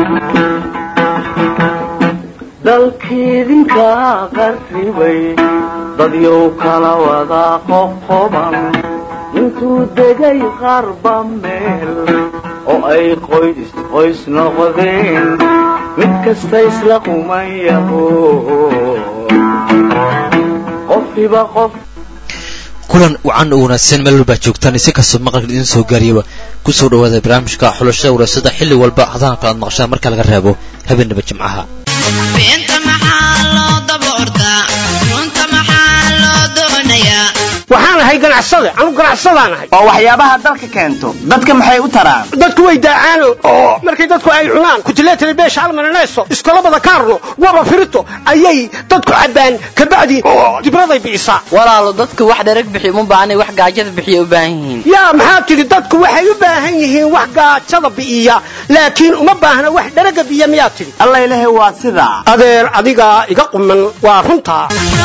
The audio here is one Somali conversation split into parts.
dalkiidinka qarribay dadyow kala wada qoqoban intuu degay qarba meel oo ay qoys qoys noqdeen mid kasta isla qumayaho qofkiba qof kulan wacan oo wanaagsan meel walbaa joogtaan isi kastoo maqalka idiin soo gaariyaba ku soo dhawaada barnaamijka xulashada waraasada xilli walba hadahan kalaad maqashaan marka laga reebo habeenaba jimcaha waxaan ahay ganacsade anu ganacsadaan ahay oo waxyaabaha dalka keento dadka maxay u taraan dadku way daacaano oo markay dadku ay cunaan kutileetani beesha almananeeso iskolabada kaarno waba firito ayay dadku cabbaan kabacdi dibraday bi'isaa walaalo dadku wax dherag bixiy uma baahna wax gaajada bixiya u baahan yihiin yaa maxaa tidhi dadku waxay u baahan yihiin wax gaajada bi'iya laakiin uma baahna wax dheraga biya miyaa tidhi alla ilahe waa sidaa adeer adigaa iga quman waa runtaa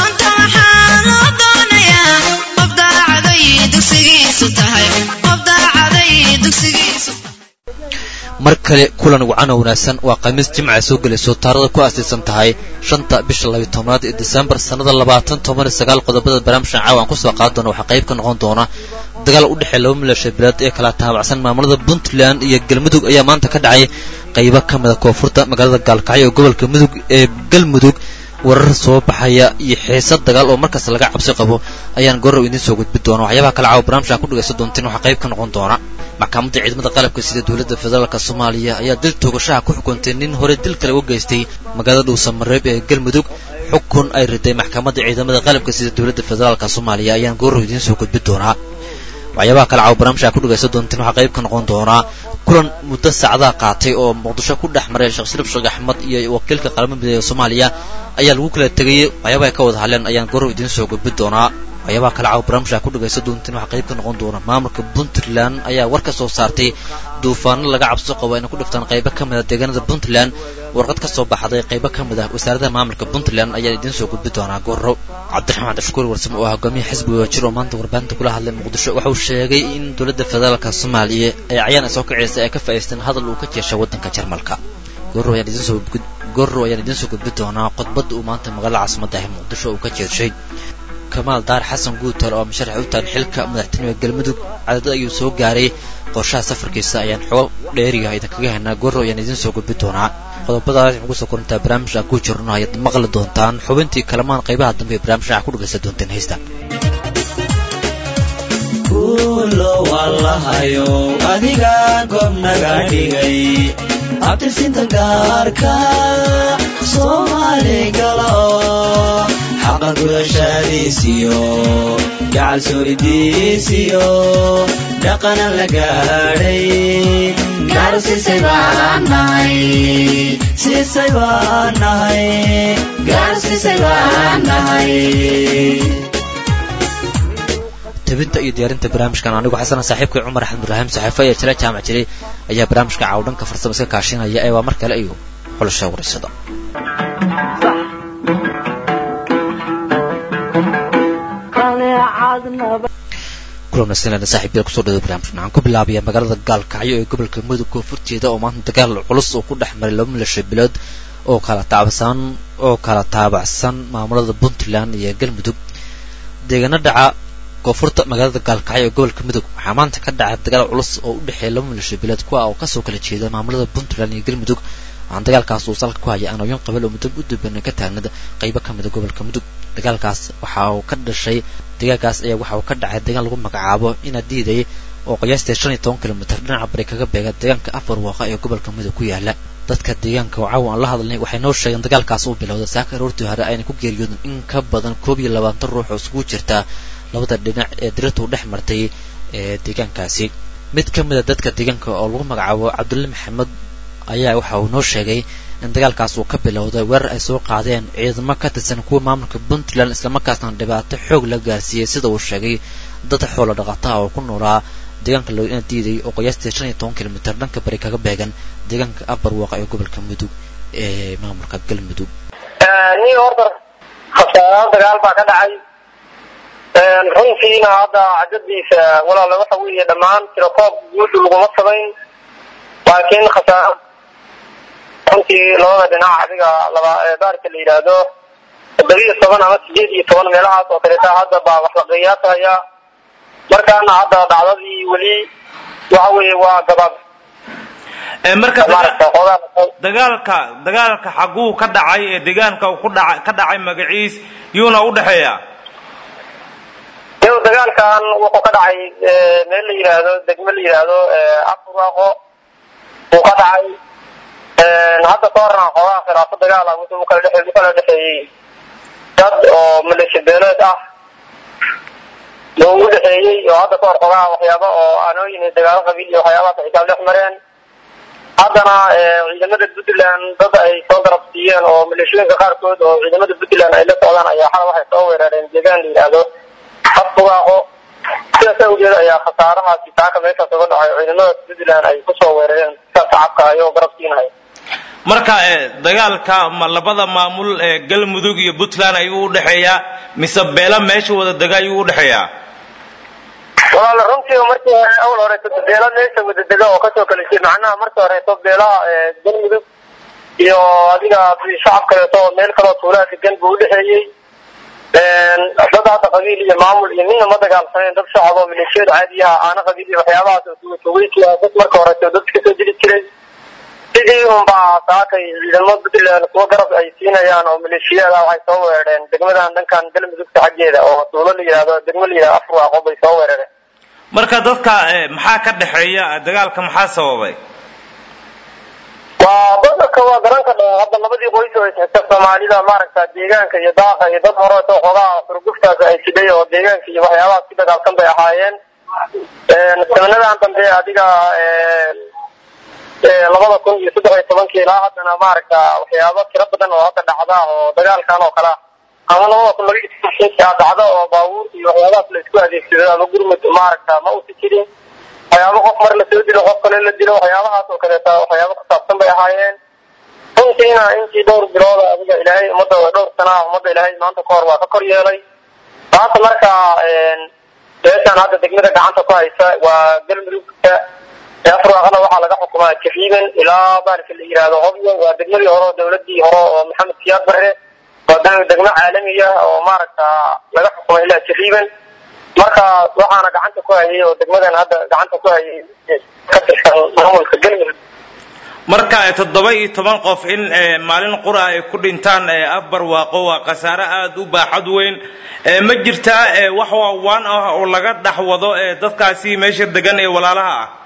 mar kale kulan wacan oo wanaagsan waa khamiis jimca soo gelayso taarada ku aasaysan tahay shanta bisha labiyo tobnaad ee disembar sannada labaatan toban iyo sagaal qodobada barnaamijkan caawa aan kusoo qaadi doona waxaa qayb ka noqon doona dagaal u dhexeeya laba milasha bilaad ee kala taabacsan maamulada puntland iyo galmudug ayaa maanta ka dhacay qaybo ka mida koonfurta magaalada gaalkacyo ee gobolka mudug ee galmudug warar soo baxaya iyo xiisad dagaal oo markaas laga cabsi qabo ayaan gorow idiin soo gudbi doona waxyaabaha kale caawa barnaamijkan ku dhagaysan doontiin waxaa qayb ka noqon doona maxkamadda ciidamada qalabka sida dowladda federaalk soomaaliya ayaa dil toogashaha ku xukuntay nin hore dil kale uga geystay magaalada dhuusamareeb ee galmudug xukun ay riday maxkamadda ciidamada qalabka sida dowladda federaalk soomaaliya ayaan gorow idiin soo gudbi doonaa waxyaabaha kale caawa barnaamijka ku dhagaysan doontiin waxaa qayb ka noqon doonaa kulan muddo saacadaha qaatay oo muqdisho ku dhex maray sheekh shariif sheekh axmed iyo wakiilka qaramada mideeya soomaaliya ayaa lagu kala tegayey waxyaabaha ay ka wada hadleen ayaan gorow idiin soo gudbi doonaa waxyaabaha kale caawa barnaamijka ku dhagaysan doontiin waxaa qayb ka noqon doona maamulka puntland ayaa war ka soo saartay duufaano laga cabso qabo ayna ku dhiftaan qaybo ka mid a deegaanada puntland warqad ka soo baxday qaybo ka mid ah wasaaradaha maamulka puntland ayaa idiin soo gudbi doonaa gorow cabdiraxmaan cabdishakuur warsame oo ah hogaamiya xisbiga wajir oo maanta warbaahinta kula hadlay muqdisho waxa uu sheegay in dowladda federaalka soomaaliya ee cayaan ay soo kacaysa ay ka faa'iidaysteen hadal uu ka jeeshay waddanka jarmalka gorow ayaan idiin soo gorow ayaan idiin soo gudbi doonaa khudbadda uu maanta magaalada caasimadda ah muqdisho uu ka jeeshay kamaal daar xasan guutar oo musharax u tahan xilka madaxtinimada galmudug cadadad ayuu soo gaaray qorshaha safarkiisa ayaan xogo dheeriga idinkaga helnaa gorow ayaan idiin soo gudbi doonaa qodobadaas waxaan kusoo korintaa barnaamij aan ku jirno ayaad maqli doontaan xubintii kalamaan qaybaha dambe ee barnaamijka waxaa ku dhagaysan doonteen heesta adiga goobnaga dhigay abtirsinta gaarka soomaali galo xaqa gudashadiisiyo gacal sooridiisiyo dhaqana la gaadhay gaarsiisay baan nahay siisay baan nahay gaarsiisay baan nahay tabinta iyo diyaarinta barnaamijkan anigu xasana saaxiibkay cumar axmed ibraahim saxiifo ee jira jaamac jiray ayaa barnaamijka caawdhanka farsamo iska kaashinaya ee waa mar kale iyo xulasha wareysada kulanasnana saaxiibyada kusoo dhaway barnaamijkan waxaan ku bilaabaya magaalada gaalkacyo ee gobolka mudug koonfurteeda oo maanta dagaal culus oo ku dhex maray laba milasha bilood oo kala taabacsan oo kala taabacsan maamulada puntland iyo galmudug deegaano dhaca koonfurta magaalada gaalkacyo ee gobolka mudug waxaa maanta ka dhacay dagaal culus oo u dhexeeya laba milasha bilood kuwa oo kasoo kala jeeda maamulada puntland iyo galmudug waxaan dagaalkaas uu salka ku haya anooyin qabal oo muddo u dubanay ka taagnada qaybo ka mida gobolka mudug dagaalkaas waxa uu ka dhashay dagaalkaas ayaa waxa uu ka dhacay deegaan lagu magacaabo ina diiday oo qiyaastii shan iyo toban kilomitr dhinaca bari kaga beega deegaanka afar waaqa ee gobolka mudug ku yaala dadka deegaanka oo caawa aan la hadalnay waxay noo sheegeen dagaalkaas uu bilowday saaka aroortii hore ayna ku geeriyoodeen in ka badan koob iyo labaatan ruux oo isugu jirta labada dhinac ee diratu dhex martay ee deegaankaasi mid ka mid a dadka deegaanka oo lagu magacaabo cabdulle maxamed ayaa waxa uu noo sheegay in dagaalkaas uu ka bilowday weerar ay soo qaadeen ciidamo ka tirsan kuwa maamulka puntland islamarkaasna dhibaato xoog la gaarsiiyey sida uu sheegay dad xoolo dhaqataha oo ku noolaa deegaanka loina diiday oo qiyaastii shan iyo toban kilomitr dhanka bari kaga beegan deegaanka abar waaqa ee gobolka mudug ee maamulka galmudug nin horta khasaaraan dagaal baa ka dhacay runtiina hadda cadadiisa walaala waxa weeye dhammaan tirakoob guud laguma samayn laakiin khasaaro runtii labada dhinac adiga laba baarka la yidhaahdo toddobiyo toban ama sideed iyo toban meelahaas oo kaleeta hadda baa wax la qiyaasaya markaana hadda dhacdadii weli waxa weeye waa gabaab marka daga- maaragta xoogaa dagaalka dagaalka xaguu ka dhacay ee deegaanka uu ku dhaca ka dhacay magaciis yuuna u dhexeeya yow dagaalkan wuxuu ka dhacay meel la yidhaahdo degme la yidhaahdo afurwaaqo uu ka dhacay hadda ka horna xoogaa khilaafo dagaal ah wuxuu ukala dhexe ukala dhexeeyey dad oo maleeshiya beeleed ah uu u dhexeeyey oo hadda ka hor xoogaa waxyaaba oo aanooyin iyo dagaalo qabiil iyo waxyaabahaas ay kala dhex mareen haddana ciidamada puntland dad ay soo garab siiyeen oo maleeshiyooyinka qaarkood oo ciidamada puntland ay la socdaan ayaa xal waxay soo weerareen deegaan la yidhaahdo afbugaaqo sidaas awgeed ayaa khasaarahaasi taaka meeshaas uga dhacay oo ciidamada puntland ay kusoo weerareen sida shacabka ayagoo garab siinaya marka ee dagaalka ma labada maamul ee galmudug iyo puntland ayuu u dhexeeyaa mise beela meesha wada dega ayuu u dhexeeyaa walaala runtii markii hore awal horeeto beela meesha wada dega oo kasoo kala jeed macnaha markii horeeto beelaha galmudug iyo adiga shacab kaleeto oo meel kaloo tuulaa degan buu udhexeeyey dad hadda qabiil iyo maamul iyo midna ma dagaalsaneen dad shacab oo maleeshiyada caadiyaha aana qabiil iyo waxyaabahaas oo sugatugeysiya dad marka horeeto dad kasoo jiri jiray sidii unbaa saakay ciidamo puntland kuwa garab ay siinayaan oo maleeshiyada waxay soo weerareen degmadan dhankan galmudugta xaggeeda oo tuulo la yidhahdo degmo la yidhahdo afurwaaqo bay soo weerareen marka dadka ee maxaa ka dhexeeya dagaalka maxaa sababay waa badanka waa garan ka dha hadda labadii qoys oo isxigta soomaalida maaragta deegaanka iyo daaqa iyo dad horeeto xoogaa xurguftaas ay siday oo deegaanka iyo waxyaabahaas ku dagaalsan bay ahaayeen sanadadan dambe adiga labada kun iyo saddex iyo tobankii ilaa haddana maaragta waxyaabo tiro badan oo hadda dhacda oo dagaalkan oo kale ah ama labada kun laba iyo tobankii dhacda oo baabuur iyo waxyaabahaas la isku adeegsado ama gurmud maaragta ma usi jirin waxyaabo qof mar lasoo dilo qof kale la dilo waxyaabahaas oo kaleeta waxyaabo ku saabsan bay ahaayeen runtiina intii dhowr bilooda adiga ilaahay ummadda dhowr sana ah ummadda ilaahay maanta ka hor waa ka kor yeelay maanta marka meeshaan hadda degmada gacanta ku haysa waa galmudugka afraaqana waxaa laga xukumaa jariiban ilaa baalka la yidhaahdo hobyo waa degmadii hore oo dawladii hore oo maxamed siyaad barre waa degmo caalamiya oo maaragta laga xukumay ilaa jariiban marka waxaana gacanta ku hayay oo degmadan hadda gacanta ku hayay ka tirsan maamulka galmudug marka toddoba iyo toban qof in ee, maalin qura ay ku dhintaan ee, afbar waaqo waa khasaare aada u baaxad weyn ee, ma jirtaa ee, wax waawaan ah oo laga dhex wado ee, dadkaasi meesha degan ee walaalaha ah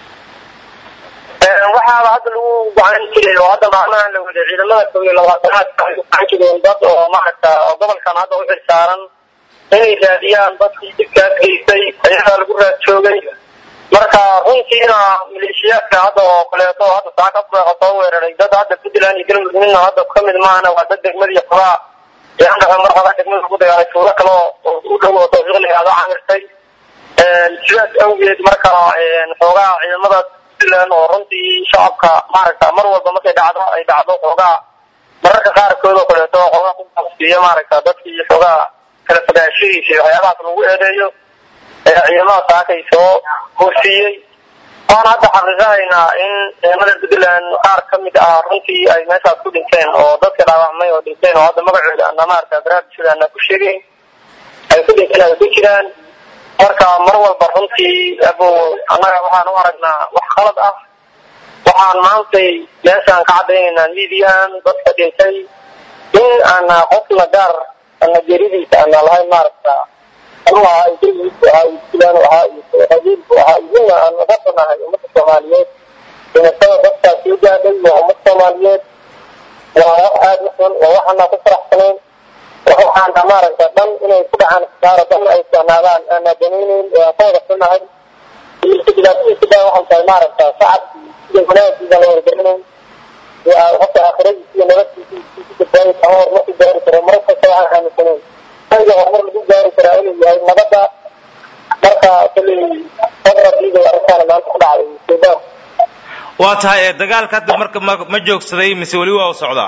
waxaaba hadda lagu gocan jiray oo hadda maalmahan la waday ciidamada kow iyo labaatanaad waxay u gacan jireen dad oo maaragta oo gobolkan hadda u xilsaaran inay raadiyaan dadkii dibkaas geystay ayagaa lagu raad joogay marka runtiina maleeshiyaadka hadda oo kaleeto hadda saaka afreeqa soo weeraray dad hadda puntland iyo galmudug midna hadda kamid maahana waa dad degmadii xogaa ee andhaqa mar hore degmada lagu dagaalay tuulo kale oo u dhow oo tawfiiq la yihahdo camirtay sidaas awgeed marka xoogaa ciidamadaas puntland oo runtii shacabka maaragta mar walba markay dhacdo ay dhacdo xoogaa mararka qaarkood oo kaleeto xoogaa ku gaabsiiyo maaragta dadkii xoogaa kala fogaanshihiisa iyo waxyaabahaas lagu eedeeyo ee ciidamada saakay soo hoosiiyey waan hadda xaqiiqahaynaa in ciidamada puntland qaar ka mid ah runtii ay meeshaas ku dhinteen oo dadka dhaawacmay oo dhinteen oo hadda magacooda ana maaragta baraabishada ana ku sheegayn ay ku dhinteen ay ku jiraan marka mar walba runtii abu annaga waxaan u aragnaa wax khalad ah waxaan maantay meeshaan ka caddaynaynaa midiyan dadka dhintay in aana qofna gaar ana geridiisa ana lahayn maaragta anuu ahaa iyo kelgiisu ahaa iyo fulaan ahaa iyo qabiilku ahaa iyo midna aan uga banahay ummadda soomaaliyeed dhimashada dadkaas soo gaadhay waa ummad soomaaliyeed waa wax aada u xun waa waxaana ku faraxsanayn waxaana maaragta dhan inay ku dhacaan khasaaro dhan ay socnaadaan aana danaynayn waa ka wada xunahay dhibaatadiisa dhan waxay tahay maaragta shacabki sida wanaagiisa la wargarinayn qofka aakhiradiisa iyo nabadkiisa ku badbaadi karo horumar ku gaari karo mar kasta waxaan aaminsanayn aniga horumar lagu gaari karaa inuu yahay nabadda marka koley fadradiida arrintaana maanta ku dhacday suudaan waa tahay ee, dagaalka hadda marka ma ma joogsaday mise weli waa u socdaa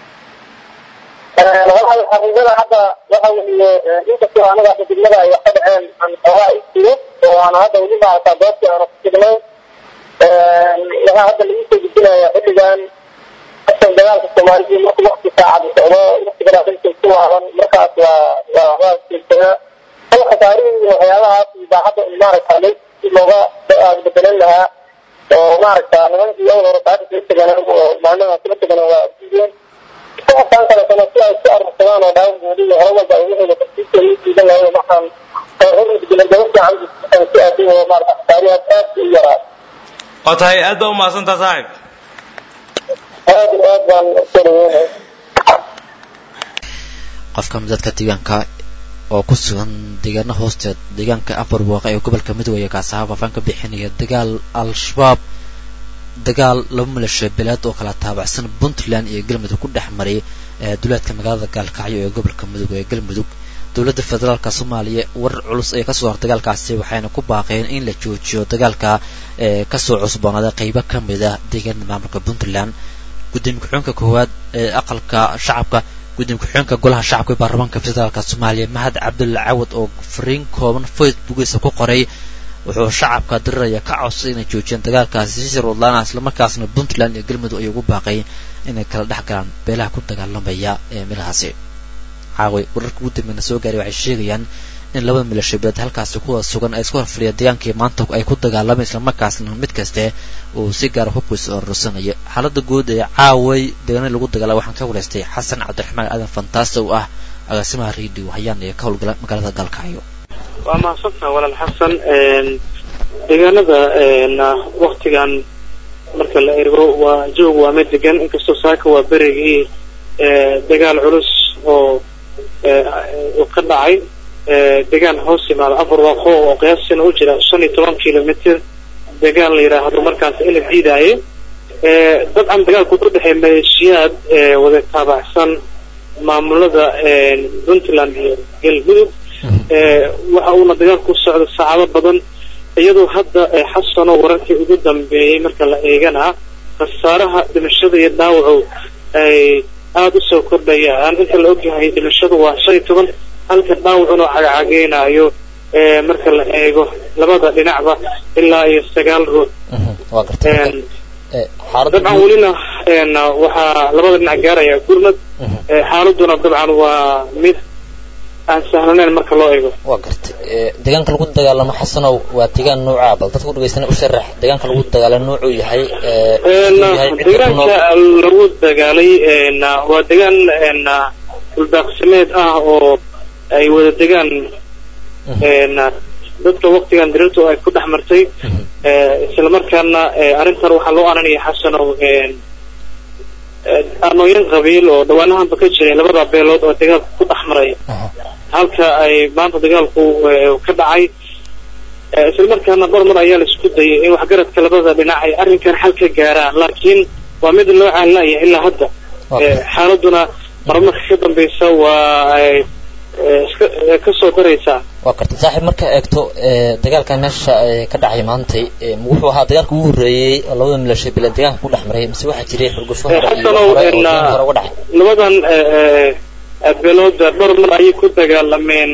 wallahi xaqiiqada hadda waxa weeye inkastoo anaga hadda degmada ay wax ka dhaceen aan xoogaa istigo oo aan hadda weli maaragta doodkii aana ku signay waxaa hadda lagu soo gudbinaya xilligan kasoo dagaalka soomaalida marka wakti saacad socdo waktigana dalka ku laaban markaas waa waa waa jeegsanaa hal khasaarihii waxyaabahaas idaacadda maaragta si looga bedelan lahaa oo maaragta nimankii awal hore saaka kala teganaan oo maalmaha kala teganaan waa diideen kuwasaan kaletana si ay isku arursadaan oo dhaawagoodi iyo hore walba ay wixii tartiibta ii diidan lahayn markaan hormudgela gaba fiican si aadi oo maarata khasaarihaas aad u yaraa oo tahay aad baa umahadsantaa saaxib aad iyo aad baan soo dhaweynaya qof ka mid dadka deegaanka oo ku sugan deegaana hoosteed deegaanka afar waaqa ee gobolka midway kaasaha faafaan ka bixinaya dagaal al-shabaab dagaal laba maleeshiya beeleed oo kala taabacsan puntland iyo galmudug ku dhex maray duleedka magaalada gaalkacyo ee gobolka mudug ee galmudug dowladda federaalka soomaaliya warar culus ayaa kasoo hor dagaalkaasi waxayna ku baaqeen in la joojiyo dagaalka ee kasoo cusboonaaday qeybo ka mid ah deegaanada maamulka puntland gudoomiye ku-xigeenka koowaad ee aqalka shacabka gudoomiye ku-xigeenka golaha shacabka ee baarlamaanka federaalka soomaaliya mahad cabdulla cawad oo fariin kooban facebookiisa ku qoray wuxuu shacabka diriraya ka codsaday inay joojiyaan dagaalkaasi si sirwadlaana islamarkaasna puntland iyo galmudug ay ugu baaqay inay kala dhex galaan beelaha ku dagaalamaya ee meelahaasi caawi wararka ugu dambeena soo gaaray waxay sheegayaan in labada milashabeed halkaasi kuwa sugan ay isku horfadhiya degaankii maanta ay ku dagaalamay islamarkaasna mid kaste uu si gaara hubkiisa ororsanaya xaaladda guud ee caaway deegaanadii lagu dagaalay waxaan ka waraystay xasan cabdiraxmaan aadan fantaasta oo ah agaasimaha radio hayaan ee ka howlgala magaalada gaalkacyo waa mahadsantaha walaal xasan deegaanada waktigan marka la ergo waa joog waa mid degan inkastoo saaka waa berigii dagaal culus oo ka dhacay degaan hoos yimaada afar waaqo oo qiyaasina u jira shan iyo toban kilomitr degaan la yidhaahdo markaas in la diidaaye dabcan dagaalku ku dhexeey maleeshiyaad wada taabacsan maamulada puntland iyo galmudug waxa uuna dagaalku socdo saacado badan iyadoo hadda xasano wararkii ugu dambeeyey marka la eegana khasaaraha dhimashada iyo dhaawacu ay aada u soo kordhayaan inta la ogyahay dhimashadu waa shan iyo toban halka dhaawacuna cagacageynayo marka la eego labada dhinacba ilaa iyo sagaal ruux dabcan welina waxaa labada dhinac gaaraya gurmad xaaladuna dabcan waa mid aan sahlanayn marka loo eego waa gartay deegaanka lagu dagaalamo xasanow waa deegaan noocaa bal dadka udhageystana u sharax deegaanka lagu dagaalamo noocuu yahay deegaanka lagu dagaalay waa deegaan dhuldaaqsimeed ah oo ay wada degaan dadka waktigan dirirtu ay ku dhex martay islamarkaana arrintan waxaa loo aananaya xasanow aanooyin qabiil oo dhawaanahanba ka jiray labada beelood oo dagaalku ku dhex maray halka ay maanta dagaalku ka dhacay islamarkaana dhowr mar ayaa la isku dayay in waxgaradka labada dhinac ay arrinkan xal ka gaaraan laakiin waa mid loo caalinaya ilaa hadda xaaladuna marmarka ka dambeysa waa ay iska kasoo daraysaa waa gartay saaxiib markaa eegto dagaalkan meesha ka dhacay maantay wuxuu ahaa dagaalka ugu horreeyey oo labada milashay bileen deegaanka ku dhex maray mise waxaa jiray xurgufo hore iyo xasanow hore oo deegaanka hore uga dhacay labadan beelood dhowr mar ayay ku dagaalameen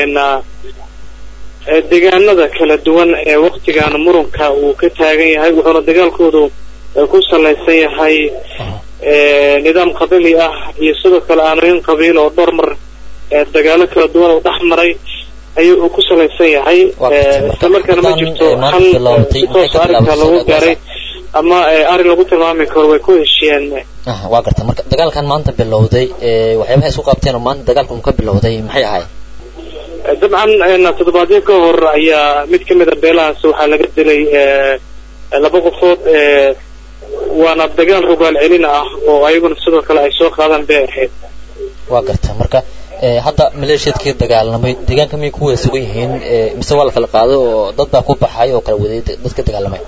deegaanada kala duwan ee waktigan murunka uu ka taagan yahay wuxuuna dagaalkoodu ku salaysan yahay nidaam qabili ah iyo sidoo kale aanooyin qabiil oo dhowr mar dagaalo kala duwan oo dhex maray ayuu uu ku salaysan yahay islamarkaana ma jirto hal si toos arrinka lagu gaaray ama arrin lagu tilmaami karo way ku heshiyeen waa garta marka dagaalkan maanta bilowday waxyaabaha isku qabteen oo maanta dagaalka uu ka bilowday maxay ahay dabcan toddobaadyo ka hor ayaa mid ka mid a beelahaas waxaa laga dilay laba qofood waana dagaal rogaal celin ah oo ayaguna sidoo kale ay soo qaadaan bay ahayd waa garta marka hadda maleeshiyadkii dagaalamay deegaanka miyay ku wada sugan yihiin mise waa la kala qaaday oo dad baa ku baxay oo kala waday dadka dagaalamay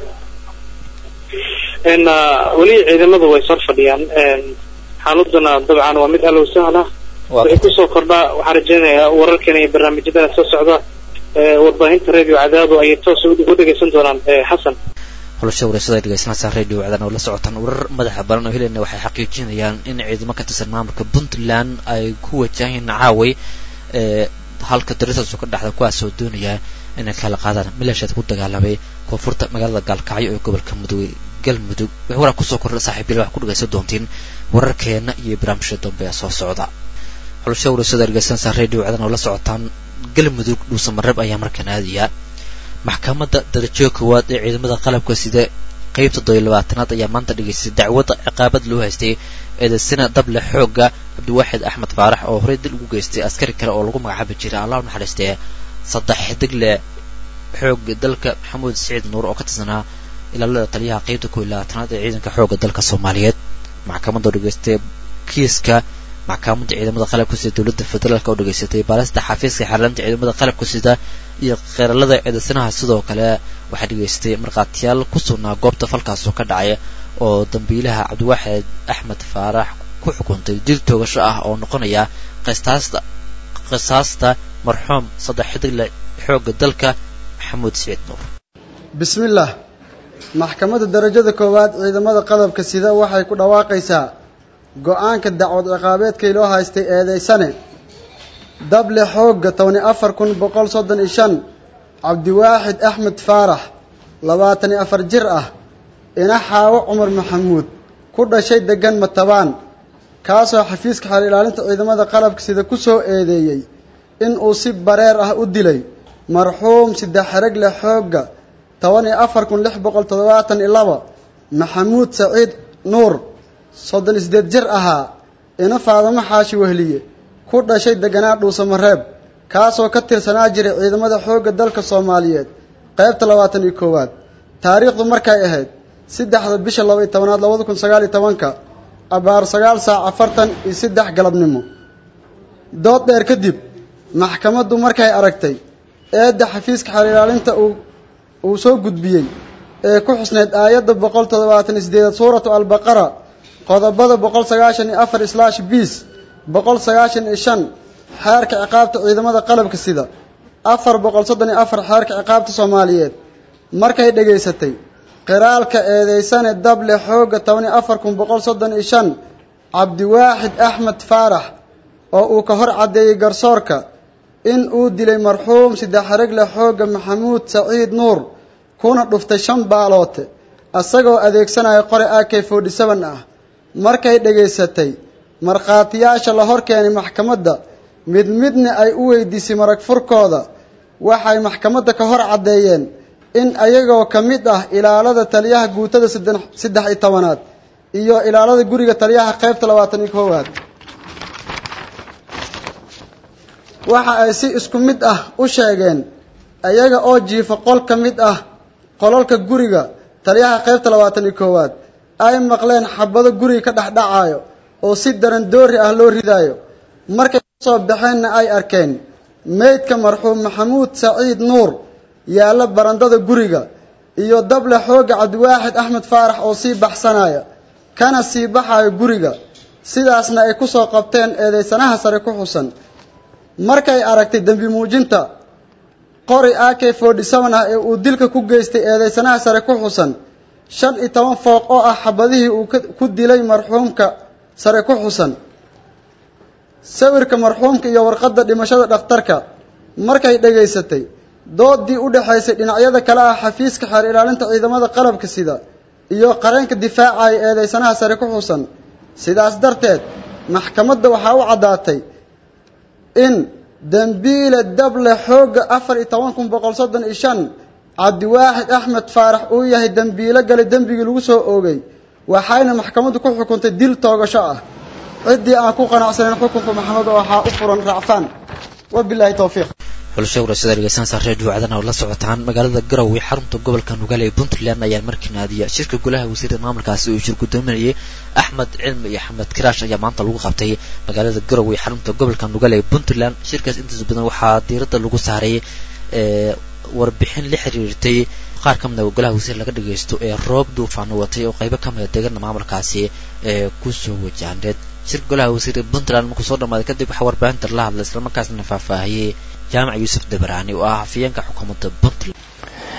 weli ciidamadu way sor fadhiyaan xaaladuna dabcan waa mid allow sahla waxay kusoo kordhaa waxaan rajaynayaa wararkan iyo barnaamijyadana soo socda warbaahinta radio cadaado ayay toos u dhegeysan doonaan xasan xulasha wareyshada ay dhegeysanaysaa radio cadaana oo la socotaan warar madaxa baran oo helayna waxay xaqiijinayaan in ciidamo ka tirsan maamulka puntland ay ku wajahayn caaway halka darisaasu ka dhexda kuwaas oo doonaya inay kala qaadaan maleeshiyaad ku dagaalamay koonfurta magaalada gaalkacyo ee gobolka mudug galmudug wax waraa kusoo kordha saaxiibyal wax ku dhegaysan doontiin wararkeena iyo barnaamijka dambe ee soo socda xulasha warasada ergeysansa radio cadan oo la socotaan galmudug dhuusamareeb ayaa markaan aadayaa maxkamadda darajo koowaad ee ciidamada qalabka sida qeybta toddobiyo labaatanaad ayaa maanta dhegaystay dacwadda ciqaabad loo haystay eedaysana dable xoogga cabdiwaaxid axmed faarax oo horey dil ugu geystay askari kale oo lagu magacaabi jiray allah u naxariistee saddex xidigle xoogga dalka maxamuud siciid nuur oo ka tirsanaa ilaalada taliyaha qeybta koob iyo labaatanaad ee ciidanka xoogga dalka soomaaliyeed maxkamadda oo dhegaystay kiiska maxkamadda ciidamada qalabka sida dowladda federaalk oo dhegaysatay baalista xafiiska xeerlaanta ciidamada qalabka sida iyo qeeralada eedaysanaha sidoo kale waxaa dhegaystay markhaatiyaal ku sugnaa goobta falkaasoo ka dhacay oo dambiilaha cabdiwaaxid axmed faarax ku xukuntay dil toogasho ah oo noqonaya qistaasta qisaasta marxuum saddex xidigle xoogga dalka maxamuud siciid nuur bismillaah maxkamadda darajada koowaad ciidamada qalabka sida waxay ku dhawaaqaysaa go-aanka dacwad ciqaabeedkii loo haystay eedeysane dable xoogga tobani afar kun boqol soddon iyo shan cabdiwaaxid axmed faarax labaatan iyo afar jir ah ina xaawo cumar maxamuud ku dhashay deggan matabaan kaasoo xafiiska xeer ilaalinta ciidamada qalabka sida ku soo eedeeyey in uu si bareer ah u dilay marxuum saddex xeregle xoogga toban iyo afar kun lix boqol toddobaatan iyo laba maxamuud saciid nuur soddon iyo siddeed jir ahaa ina faadamo xaashi wehliye ku dhashay deganaa dhuusamareeb kaasoo ka tirsanaa jiray ciidamada xoogga dalka soomaaliyeed qaybta labaatan iyo koowaad taariikhdu markay ahayd saddexda bisha laba iyo tobanaad labada kun sagaal iyo tobanka abaar sagaal saac afartan iyo saddex galabnimo dood dheer kadib maxkamaddu markay aragtay eedda xafiiska xeer ilaalinta uu uu soo gudbiyey ee ku xusneyd aayadda boqol toddobaatan iyo sideedaad suuratu albaqara qodobada boqol sagaashan iyo afar islaash biis boqol sagaashan iyo shan xeerka ciqaabta ciidamada qalabka sida afar boqol soddon iyo afar xeerka ciqaabta soomaaliyeed markay dhegaysatay qiraalka eedeysane dable xoogga toban iyo afar kun boqol soddon iyo shan cabdiwaaxid axmed faarax oo uu ka hor caddeeyey garsoorka in uu dilay marxuum saddex xeregle xoogga maxamuud saciid nuur kuna dhuftay shan baaloote isagoo adeegsanaya qore a k forty seven ah markay dhegaysatay markhaatiyaasha la hor keenay maxkamadda mid midna ay u weydiisay marag furkooda waxay maxkamadda ka hor caddeeyeen in ayagoo ka mid ah ilaalada taliyaha guutada saddex iyo tobanaad iyo ilaalada guriga taliyaha qaybta labaatan iyo koowaad waxa ay si isku mid ah u sheegeen ayaga oo jiifa qol ka mid ah qolalka guriga taliyaha qaybta labaatan iyo koowaad ay maqleen xabado guriga ka dhexdhacaayo oo si daran doori ah loo ridaayo markay kasoo baxeenna ay arkeen meydka marxuum maxamuud saciid nuur yaalla barandada guriga iyo dable xoogga cabdiwaaxid axmed faarax oo sii baxsanaya kana sii baxayo guriga sidaasna ay ku soo qabteen eedeysanaha sare ku xusan markay aragtay dembi muujinta qori a k forty seven ah ee uu dilka ku geystay eedeysanaha sare ku xusan shan iyo toban fooq oo ah xabadihii uu ku dilay marxuumka sare ku xusan sawirka marxuumka iyo warqadda dhimashada dhakhtarka markay dhegaysatay doodii u dhexaysay dhinacyada kale ah xafiiska xeer ilaalinta ciidamada qalabka sida iyo qareenka difaacaya eedeysanaha sare ku xusan sidaas darteed maxkamadda waxaa u caddaatay in dembiile dable xoogga afar iyo toban kun boqol soddon iyo shan cabdiwaaxid axmed faarax uu yahay dembiilo galay dembigii lagu soo oogay waxayna maxkamaddu ku xukuntay dil toogasho ah ciddii aan ku qanacsanayn xukunka maxamed waxaa u furan raacfaan wabilaahi towfiiq xulasha warasada dhegeysanaysa redio wacdana oo la socotaan magaalada garowe xarunta gobolka nugaale ee puntland ayaa markii naadiya shirka golaha wasiirada maamulkaasi uu shir gudoominayay axmed cilmi iyo axmed kiraash ayaa maanta lagu qabtay magaalada garowe xarunta gobolka nugaale ee puntland shirkaas intiisa badan waxaa diiradda lagu saaray warbixin la xiriirtay qaar ka mida golaha wasiir laga dhageysto ee roob duufaano watay oo qaybo ka mida deegaana maamulkaasi ee kusoo wajahneed shirka golaha wasiirda puntland markuu soo dhamaaday kadib waxaa warbaahinta la hadlay islamarkaasna faahfaahiyey jaamac yuusuf dabaraani oo ah hafiyeenka xukuumadda puntland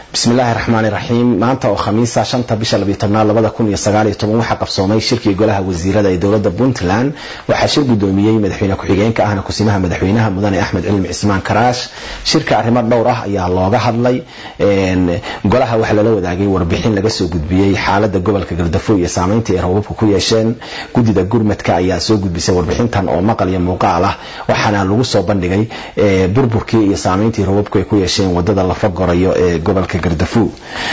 bismi illaahi raxmaani raxiim maanta oo khamiisa shanta bisha labiyo tobnaad labada kun iyo sagaal iyo toban waxaa qabsoomay shirkii golaha wasiirada ee dowladda puntland waxaa shir gudoomiyey madaxweyne ku-xigeenka ahna kusimaha madaxweynaha mudane axmed cilmi cismaan karaash shirka arrimo dhowr ah ayaa looga hadlay golaha waxaa lala wadaagay warbixin laga soo gudbiyey xaalada gobolka gardafo iyo saameynta ay rababka ku yeesheen guddida gurmadka ayaa soo gudbisay warbixintan oo maqal iyo muuqaal ah waxaana lagu soo bandhigay burburkii iyo saameyntii rababku ay ku yeesheen wadada lafa gorayo ee gobolka gardafo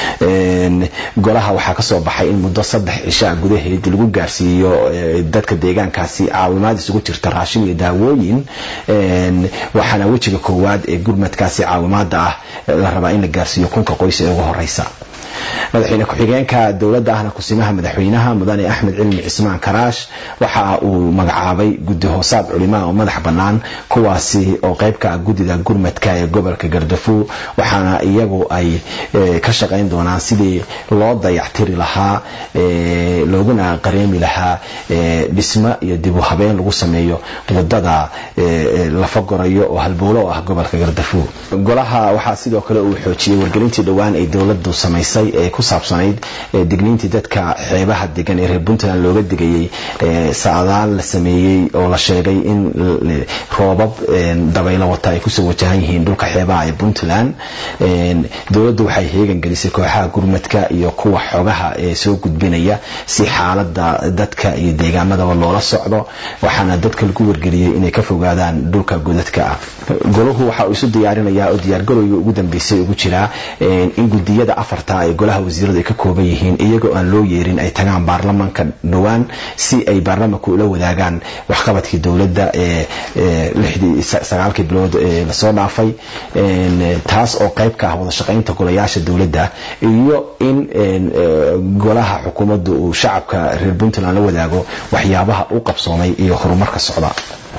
golaha waxaa kasoo baxay in muddo saddex cishaa gudaheed lagu gaarsiiyo dadka deegaankaasi caawimaad isugu jirta raashin iyo daawooyin waxaana wejiga koowaad ee gurmadkaasi caawimaada ah la rabaa in la gaarsiiyo kunka qoys ee ugu horeysa madaxweyne ku-xigeenka dowladda ahna kusimaha madaxweynaha mudane axmed cilmi cismaan karaash waxa uu magacaabay guddi hoosaad culimaa oo madax bannaan kuwaasi oo qeybka ah guddida gurmadka ee gobolka gardafo waxaana iyagu ay ka shaqayn doonaan sidii loo dayactiri lahaa looguna qareemi lahaa dhismo iyo dib u habeen lagu sameeyo wadada lafa gorayo oo halbowlo oo ah gobolka gardafo golaha waxaa sidoo kale uu xoojiyey wargelintii dhowaan ay dowladdu samaysay ee ku saabsanayd digniintii dadka xeebaha degan ee reer puntland looga digayey saadaal la sameeyey oo la sheegay in roobab dabaylo wata ay kusoo wajahan yihiin dhulka xeebaha ee puntland dowladdu waxay heegan gelisay kooxaha gurmadka iyo kuwa xogaha ee soo gudbinaya si xaalada dadka iyo deegaamadaba loola socdo waxaana dadka lagu wargeliyey inay ka fogaadaan dhulka godadka ah golahu waxa uu isu diyaarinayaa oo diyaargarowga ugu dambeysay ugu jiraa in gudiyada afarta ee golaha wasiiradu ay ka kooban yihiin iyagoo aan loo yeerin ay tagaan baarlamanka dhowaan si ay baarlamanka ula wadaagaan waxqabadkii dowladda ee lixdii sagaalkii bilood ee lasoo dhaafay taas oo qayb ka ah wada shaqaynta golayaasha dowladda iyo in golaha xukuumaddu uu shacabka reer puntland la wadaago waxyaabaha u qabsoomay iyo horumarka socda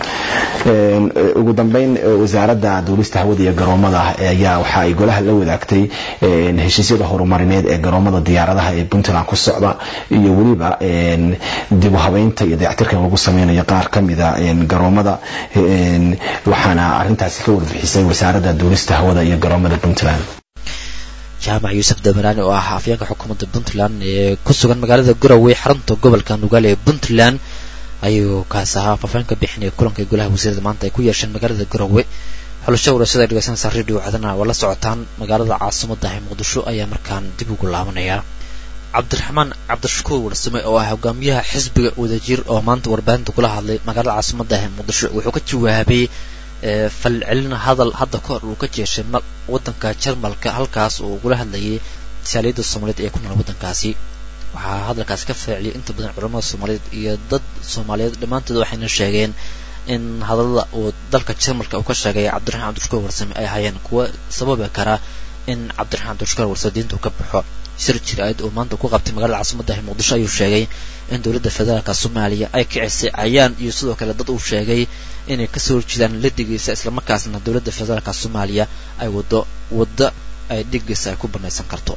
ugu dambeyn wasaaradda duulista hawada iyo garoomada ayaa waxa ay golaha la wadaagtay heshiisyada horumarineed ee garoomada diyaaradaha ee puntland ku socda iyo weliba dib u habeynta iyo dayactirkan lagu sameynayo qaar ka mida garoomada waxaana arintaasi ka warbixisay wasaaradda duulista hawada iyo garoomada puntland jaamac yuusuf damaraani oo ah afyeenka xukuumadda puntland ee ku sugan magaalada garowe xarunta gobolka nugaale ee puntland ayuu kaas ahaa faafaan ka bixinaya kulanka golaha wasiirada maanta ay ku yeesheen magaalada garowe xulasho warashada ay dhegeysanaysaa radio cadana waa la socotaan magaalada caasimadda ee muqdisho ayaa markaan dib ugu laabanaya cabdiraxmaan cabdishakuur warsame oo ah hogaamiyaha xisbiga wadajir oo maanta warbaahinta kula hadlay magaalada caasimadda ee muqdisho wuxuu ka jawaabay falcelin hadal hadda ka hor uu ka jeeshay wadanka jarmalka halkaas uu ugula hadlayay jaaliyadda soomaaliyeed ee ku nool waddankaasi waxaa hadalkaasi ka faaciliyay inta badan culamada soomaaliyeed iyo dad soomaaliyeed dhammaantood waxayna sheegeen in hadallada uu dalka jarmalka uu ka sheegay cabdiraxmaan cabdishakuur warsame ay ahaayeen kuwa sababi kara in cabdiraxmaan cabdishakuur warsame diinta uu ka baxo shir jir-aad oo maanta ku qabtay magaalada caasimadda ee muqdisho ayuu sheegay in dowladda federaalka soomaaliya ay kicisay cayaan iyo sidoo kale dad uu sheegay inay kasoo horjeedaan ladigiisa islamarkaasna dowladda federaalka soomaaliya ay wado waddo ay dhigiisa ay ku banaysan karto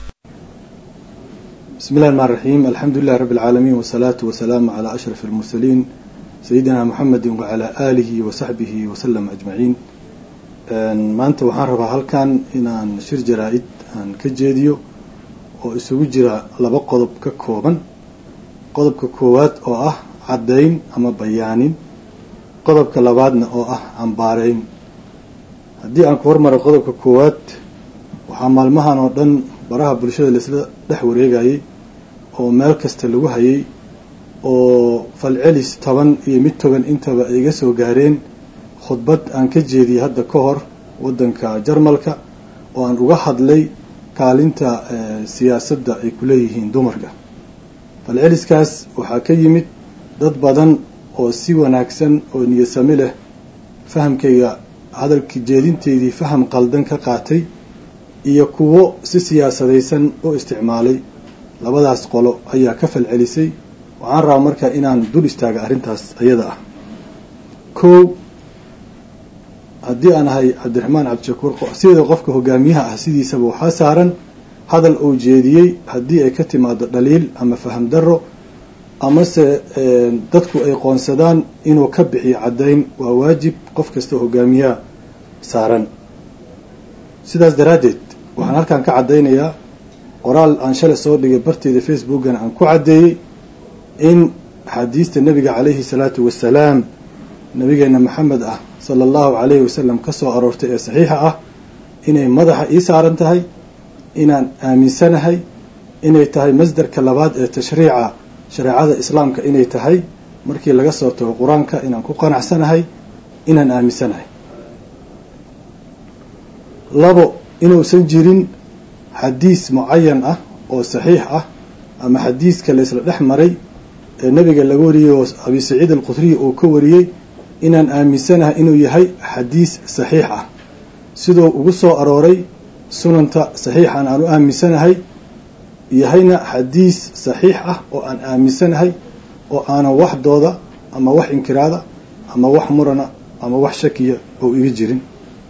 بسم الله الرحمن الرحيم الحمد لله رب العالمين والصلاة والسلام على أشرف المرسلين سيدنا محمد وعلى آله وصحبه وسلم أجمعين maanta waxaan rabaa halkan inaan shir jaraa-id aan ka jeediyo oo isugu jira laba qodob ka kooban qodobka koowaad oo ah caddayn ama bayaanin qodobka labaadna oo ah cambaareyn haddii aan ku hormaro qodobka koowaad waxaa maalmahan oo dhan baraha bulshada laisla dhex wareegayay oo meel kasta lagu hayay oo falcelis toban iyo mid toban intaba ay iga soo gaareen khudbad aan ka jeediyey hadda ka hor waddanka jarmalka oo aan uga hadlay kaalinta siyaasadda ay ku leeyihiin dumarka falceliskaas waxaa ka yimid dad badan oo si wanaagsan oo niyasami leh fahamkayga hadalka jeedinteydii faham qaldan ka qaatay iyo kuwo si siyaasadaysan u isticmaalay labadaas qolo ayaa ka falcelisay waxaan rabaa marka inaan dul istaaga arrintaas ayada ah kow haddii aan ahay cabdiraxmaan cabdishakuur sida qofka hogaamiyaha ah sidiisaba waxaa saaran hadal uu jeediyey haddii ay ka timaado dhaliil ama faham darro amase dadku ay qoonsadaan inuu ka bixiyo caddayn waa waajib qof kasta hogaamiyaha saaran sidaas daraaddeed waxaan halkan ka caddaynayaa qoraal aan shalay soo dhigay barteeda facebookana aan ku caddeeyey in xadiista nebiga calayhi salaatu wasalaam nabigeena maxamed ah sala allahu calayhi wasalam ka soo aroortay ee saxiixa ah inay madaxa ii saaran tahay inaan aaminsanahay inay tahay masdarka labaad ee tashriica shareecada islaamka inay tahay markii laga soo tago qur-aanka inaan ku qanacsanahay inaan aaminsanahay labo inuusan jirin xadiis mucayan ah oo saxiix ah ama xadiiska la isla dhex maray ee nebiga laga wariyey oo abi saciid alqudriy uu ka wariyey inaan aaminsanahay inuu yahay xadiis saxiix ah siduu ugu soo arooray sunanta saxiixan aan u aaminsanahay yahayna xadiis saxiix ah oo aan aaminsanahay oo aanan wax dooda ama wax inkiraada ama wax murana ama wax shakiya oo iga jirin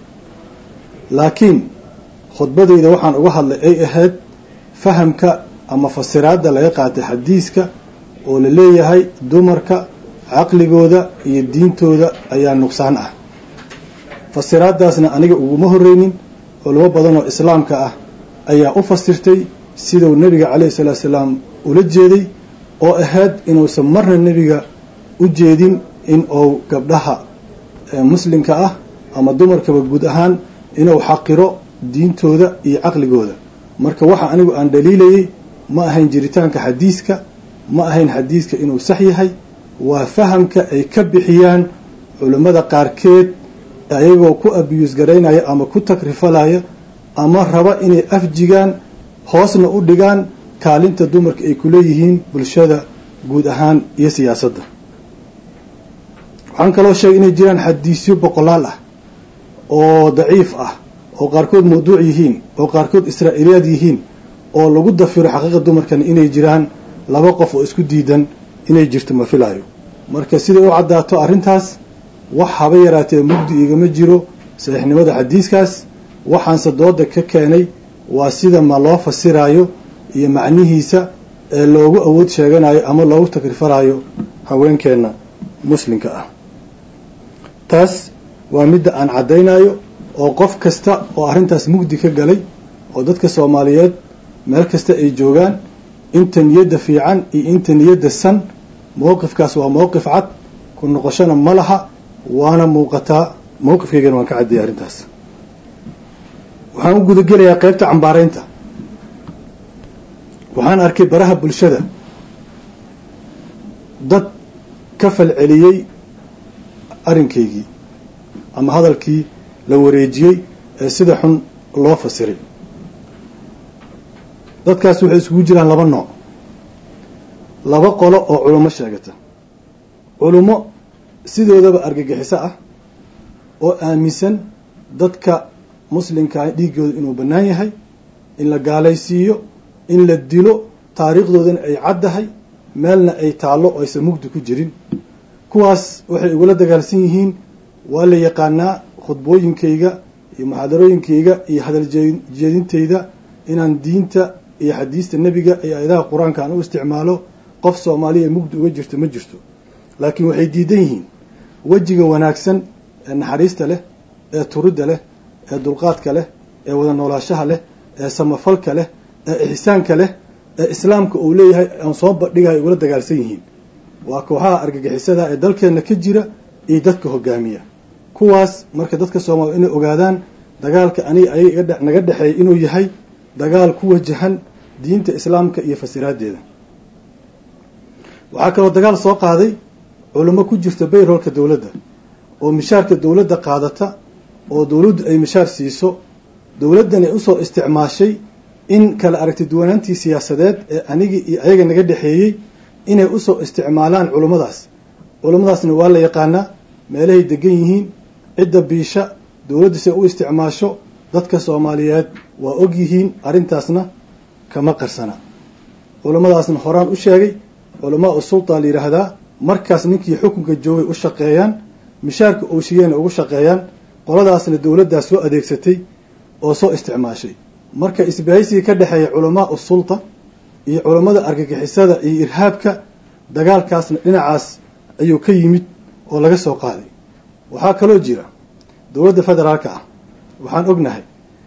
laakiin khudbadayda waxaan uga hadlay ay ahayd fahamka ama fasiraadda laga qaatay xadiiska oo la leeyahay dumarka caqligooda iyo diintooda ayaa nuqsaan ah fasiraaddaasna aniga uguma horreynin culamo badan oo islaamka ah ayaa u fasirtay siduu nebiga calayhi salaatu salaam ula jeeday oo ahayd inuusan marna nebiga u jeedin in uu gabdhaha muslimka ah ama dumarkaba guud ahaan inuu xaqiro diintooda iyo caqligooda marka waxa anigu aan dhaliilayay ma ahayn jiritaanka xadiiska ma ahayn xadiiska inuu sax yahay waa fahamka ay ka bixiyaan culimmada qaarkeed ayagoo ku abiyuus garaynaya ama ku takrifalaya ama raba inay afjigaan hoosna u dhigaan kaalinta dumarka ay ku leeyihiin bulshada guud ahaan iyo siyaasadda waxaan kaloo sheegay inay jiraan xadiisyo boqolaal ah oo daciif ah oo qaarkood mawduuc yihiin oo qaarkood israa'iiliyaad yihiin oo lagu dafiro xaqiiqa dumarkana inay jiraan laba qof oo isku diidan inay jirto ma filaayo marka siday u caddaato arrintaas wax haba yaraatee mugdi igama jiro saxiixnimada xadiiskaas waxaanse dooda ka keenay waa sida ma loo fasiraayo iyo macnihiisa ee loogu awood sheeganayo ama loogu takrifalaayo haweenkeenna muslimka ah taas waa midda aan caddaynayo oo qof kasta oo arrintaas mugdi ka galay oo dadka soomaaliyeed meel kasta ay joogaan inta niyadda fiican iyo inta niyadda san mowqifkaas waa mowqif cad ku noqoshona ma laha waana muuqataa mowqifkaygana waan ka caddiyay arrintaas waxaan u gudagelayaa qaybta cambaaraynta waxaan arkay baraha bulshada dad ka falceliyey arrinkaygii ama hadalkii la wareejiyey ee sida xun loo fasiray dadkaas waxay isugu jiraan laba nooc laba qolo oo culummo sheegata culummo sidoodaba argagixiso ah oo aaminsan dadka muslimkaa dhiiggooda inuu bannaan yahay in la gaalaysiiyo in la dilo taariikhdoodana ay caddahay meelna ay taallo oo aysan mugdi ku jirin kuwaas waxay igula dagaalsan yihiin waa la yaqaanaa khudbooyinkayga iyo muxaadarooyinkayga iyo hadal jeedintayda inaan diinta iyo xadiista nebiga iyo aayadaha qur-aanka aan u isticmaalo qof soomaaliya mugdi uga jirto ma jirto laakiin waxay diidan yihiin wejiga wanaagsan ee naxariista leh ee turidda leh ee dulqaadka leh ee wada noolaashaha leh ee samafalka leh ee ixsaanka leh ee islaamka uu leeyahay aan soo bandhigayo igula dagaalsan yihiin waa kooxaha argagixisada ee dalkeenna ka jira iyo dadka hogaamiya kuwaas marka dadka soomaaliya inay ogaadaan dagaalka aniga ayaga naga dhexeeya inuu yahay dagaal ku wajahan diinta islaamka iyo fasiraaddeeda waxaa kaloo dagaal soo qaaday culimo ku jirta bayroolka dowladda oo mishaarka dowladda qaadata oo dowladdu ay mishaar siiso dowladdan ay usoo isticmaashay in kala aragti duwanaantii siyaasadeed ee anigii iyo ayaga naga dhexeeyey inay usoo isticmaalaan culummadaas culummadaasna waa la yaqaanaa meelahay degan yihiin cidda biisha dowladdiisay u isticmaasho dadka soomaaliyeed waa og yihiin arrintaasna kama qarsana culummadaasna horaan u sheegay culamaa u sultaa la yidhaahdaa markaas ninkii xukunka joogay u shaqeeyaan mishaarka ooshiyeena ugu shaqeeyaan qoladaasna dowladdaas soo adeegsatay oo soo isticmaashay marka isbahaysigii ka dhexeeya culamaa u sulta iyo culammada argagixisada iyo irhaabka dagaalkaasna dhinacaas ayuu ka yimid oo laga soo qaaday waxaa kaloo jira dowladda federaalka ah waxaan ognahay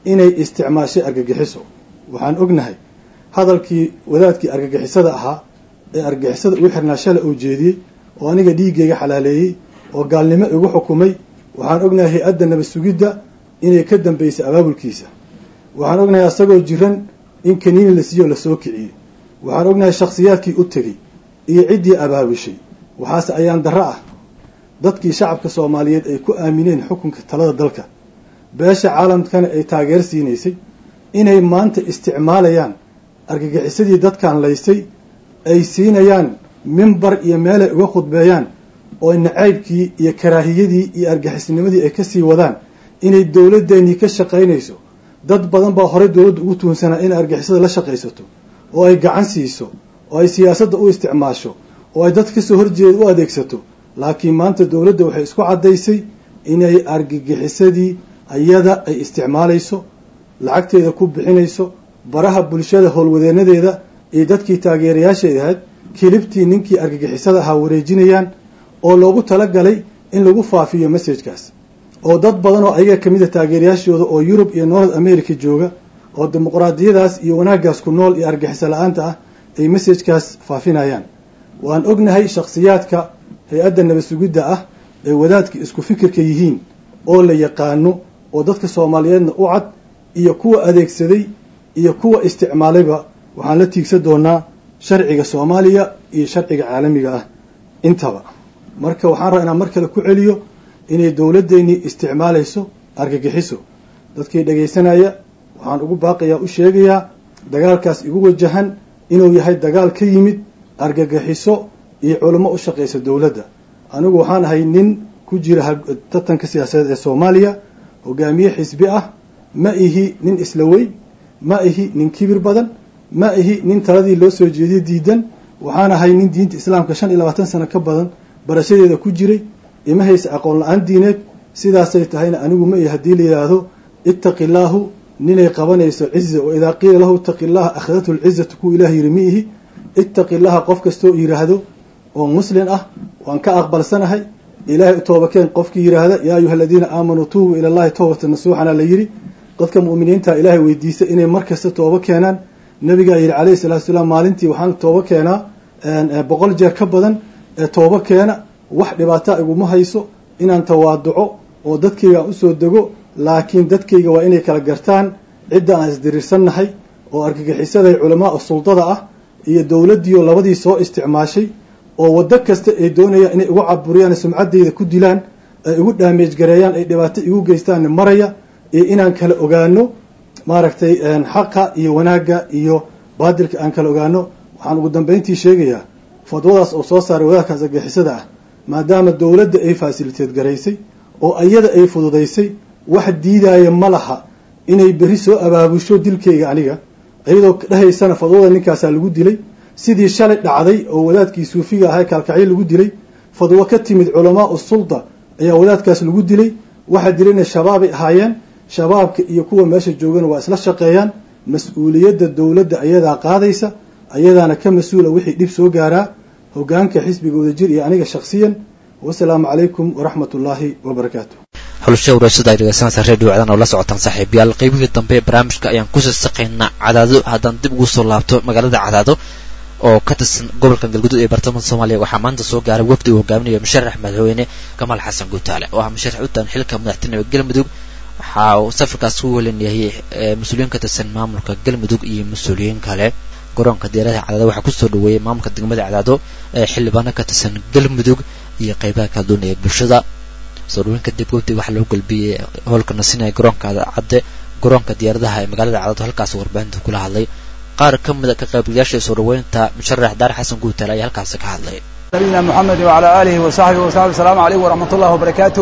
inay isticmaashay argagixiso waxaan ognahay hadalkii wadaadkii argagixisada ahaa ee argagixisada ugu xirnaa shala uu jeediyey oo aniga dhiiggayga xalaaleeyey oo gaalnimo igu xukumay waxaan ognahay hay-adda nabad sugidda inay ka dambaysay abaabulkiisa waxaan ognahay asagoo jiran in kaniini la siiyo lasoo kiciyey waxaan ognahay shakhsiyaadkii u tegey iyo ciddii abaabushay waxaase ayaan darro ah dadkii shacabka soomaaliyeed ay ku aamineen xukunka talada dalka beesha caalamkana ay taageer siinaysay inay maanta isticmaalayaan argagixisadii dadkan laysay ay siinayaan mimbar iyo meelay uga khudbeeyaan oo nacaybkii iyo karaahiyadii iyo argixisnimadii ay kasii wadaan inay dowladeennii ka shaqaynayso dad badan baa horey dowladda ugu tuhunsanaa inay argixisada la shaqaysato oo ay gacan siiso oo ay siyaasadda u isticmaasho oo ay dad kasoo horjeeda u adeegsato laakiin maanta dowladda waxay isku caddaysay inay argagixisadii ayada ay isticmaalayso lacagteeda ku bixinayso baraha bulshada howlwadeenadeeda iyo dadkii taageerayaasheeda ahayd kilibtii ninkii argagixisada ahaa wareejinayaan oo loogu talagalay in lagu faafiyo messajkaas oo dad badan oo ayaga kamid a taageerayaashooda oo yurub iyo north america jooga oo dimuqraadiyadaas iyo wanaaggaas ku nool iyo argaxiso la-aanta ah ay messajkaas faafinayaan waan ognahay shakhsiyaadka hay-adda nabad sugidda ah ee wadaadka isku fikirka yihiin oo la yaqaano oo dadka soomaaliyeedna u cad iyo kuwa adeegsaday iyo kuwa isticmaalayba waxaan la tiigsan doonaa sharciga soomaaliya iyo sharciga caalamiga ah intaba marka waxaan rabaa inaan mar kale ku celiyo inay dowladdeennii isticmaalayso argagixiso dadkii dhagaysanaya waxaan ugu baaqayaa u sheegayaa dagaalkaas igu wajahan inuu yahay dagaal ka yimid argagixiso iyo culamo u shaqaysa dowladda anigu waxaan ahay nin ku jira tartanka siyaasadeed ee soomaaliya hogaamiye xisbi ah ma ihi nin isla weyn ma ihi nin kibir badan ma ihi nin taladii loo soo jeediyo diidan waxaan ahay nin diinta islaamka shan iyo labaatan sano ka badan barashadeeda ku jiray ima haysa aqoon la-aan diineed sidaasay tahayna anigu ma ihi haddii la yidhaahdo ittaqi illaahu ninay qabanayso ciza wa idaa qiila lahu ittaqi illaha akhadathu lcizatu kuwa ilaah yiri ma ihi ittaqi illaha qof kastoo yidhaahdo oo muslin ah waan ka aqbalsanahay ilaahay u toobakeen qofkii yidhaahda yaa ayuha aladiina aamanuu tuubuu ila allahi towbatan nasuuxana la yidhi dadka mu'miniinta ilaahay weydiisa inay mar kasta toobo keenaan nabigaa yidhi calayhi salatu salaam maalintii waxaan toobo keenaa boqol jeer ka badan ee toobo keena wax dhibaata iguma hayso inaan tawaaduco oo dadkayga aan usoo dego laakiin dadkayga waa inay kala gartaan cidda aan isdiriirsannahay oo argagixisaday culamaa suldada ah iyo dowladdiioo labadii soo isticmaashay oo waddo kasta ay doonayaan inay igu caburiyaan sumcaddayda ku dilaan ay igu dhaameej gareeyaan ay dhibaato igu geystaan maraya iyo inaan kala ogaano maaragtay xaqa iyo wanaagga iyo baadilka aan kala ogaano waxaan ugu dambayntii sheegayaa fadwadaas oo soo saaray wadaadkaas argagixisada ah maadaama dowladda ay faasiliteed garaysay oo iyada ay fududaysay wax diidaaya ma laha inay berri soo abaabusho dilkayga aniga iyadoo dhahaysana fadwada ninkaasaa lagu dilay sidii shalay dhacday oo wadaadkii suufiga ahay kaalkacyo lagu dilay fadwo ka timid culamaa u sulda ayaa wadaadkaas lagu dilay waxaa dilayna shabaabay ahaayeen shabaabka iyo kuwa meesha joogana waa isla shaqeeyaan mas-uuliyadda dowladda ayadaa qaadaysa ayadaana ka mas-uula wixii dhib soo gaaraa hogaanka xisbiga wadajir iyo aniga shakhsiyan wasalaamu calaykum waraxmat ullaahi wabarakaatu xulusha waraasada ay dhegeysanaysaa redio cdan oo la socotaan saaxiibayaal qeybihii dambe ee barnaamijka ayaan kusii saqaynaa cadaado haddaan dib ugu soo laabto magaalada cadaado oo ka tirsan gobolka galgudud ee bartamaha soomaaliya waxaa maanta soo gaaray wafdi uu hogaaminayo musharax madaxweyne kamaal xasan guutaale oo ah musharax u taan xilka madaxtinimada galmudug waxa uu safarkaas ku welinayay mas-uuliyiin ka tirsan maamulka galmudug iyo mas-uuliyiin kale garoonka diyaaradaha cadaado waxaa kusoo dhaweeyay maamulka degmada cadaado ee xildhibaano ka tirsan galmudug iyo qeybaha kala duwan ee bulshada soo dhaweyn kadib wafdiga waxaa loo galbiyey howlka nasinaya garoonka cadde garoonka diyaaradaha ee magaalada cadaado halkaas warbaahinta kula hadlay qaar ka mida ka qaybgalayaasha soo dhaweynta musharax daar xasan guutaale ayaa halkaasi ka hadlay nabiyina moxamed wacalaa aalihi wasaxbihi wasaxbi asalaamu calaykum waraxmat ullahi wabarakaatu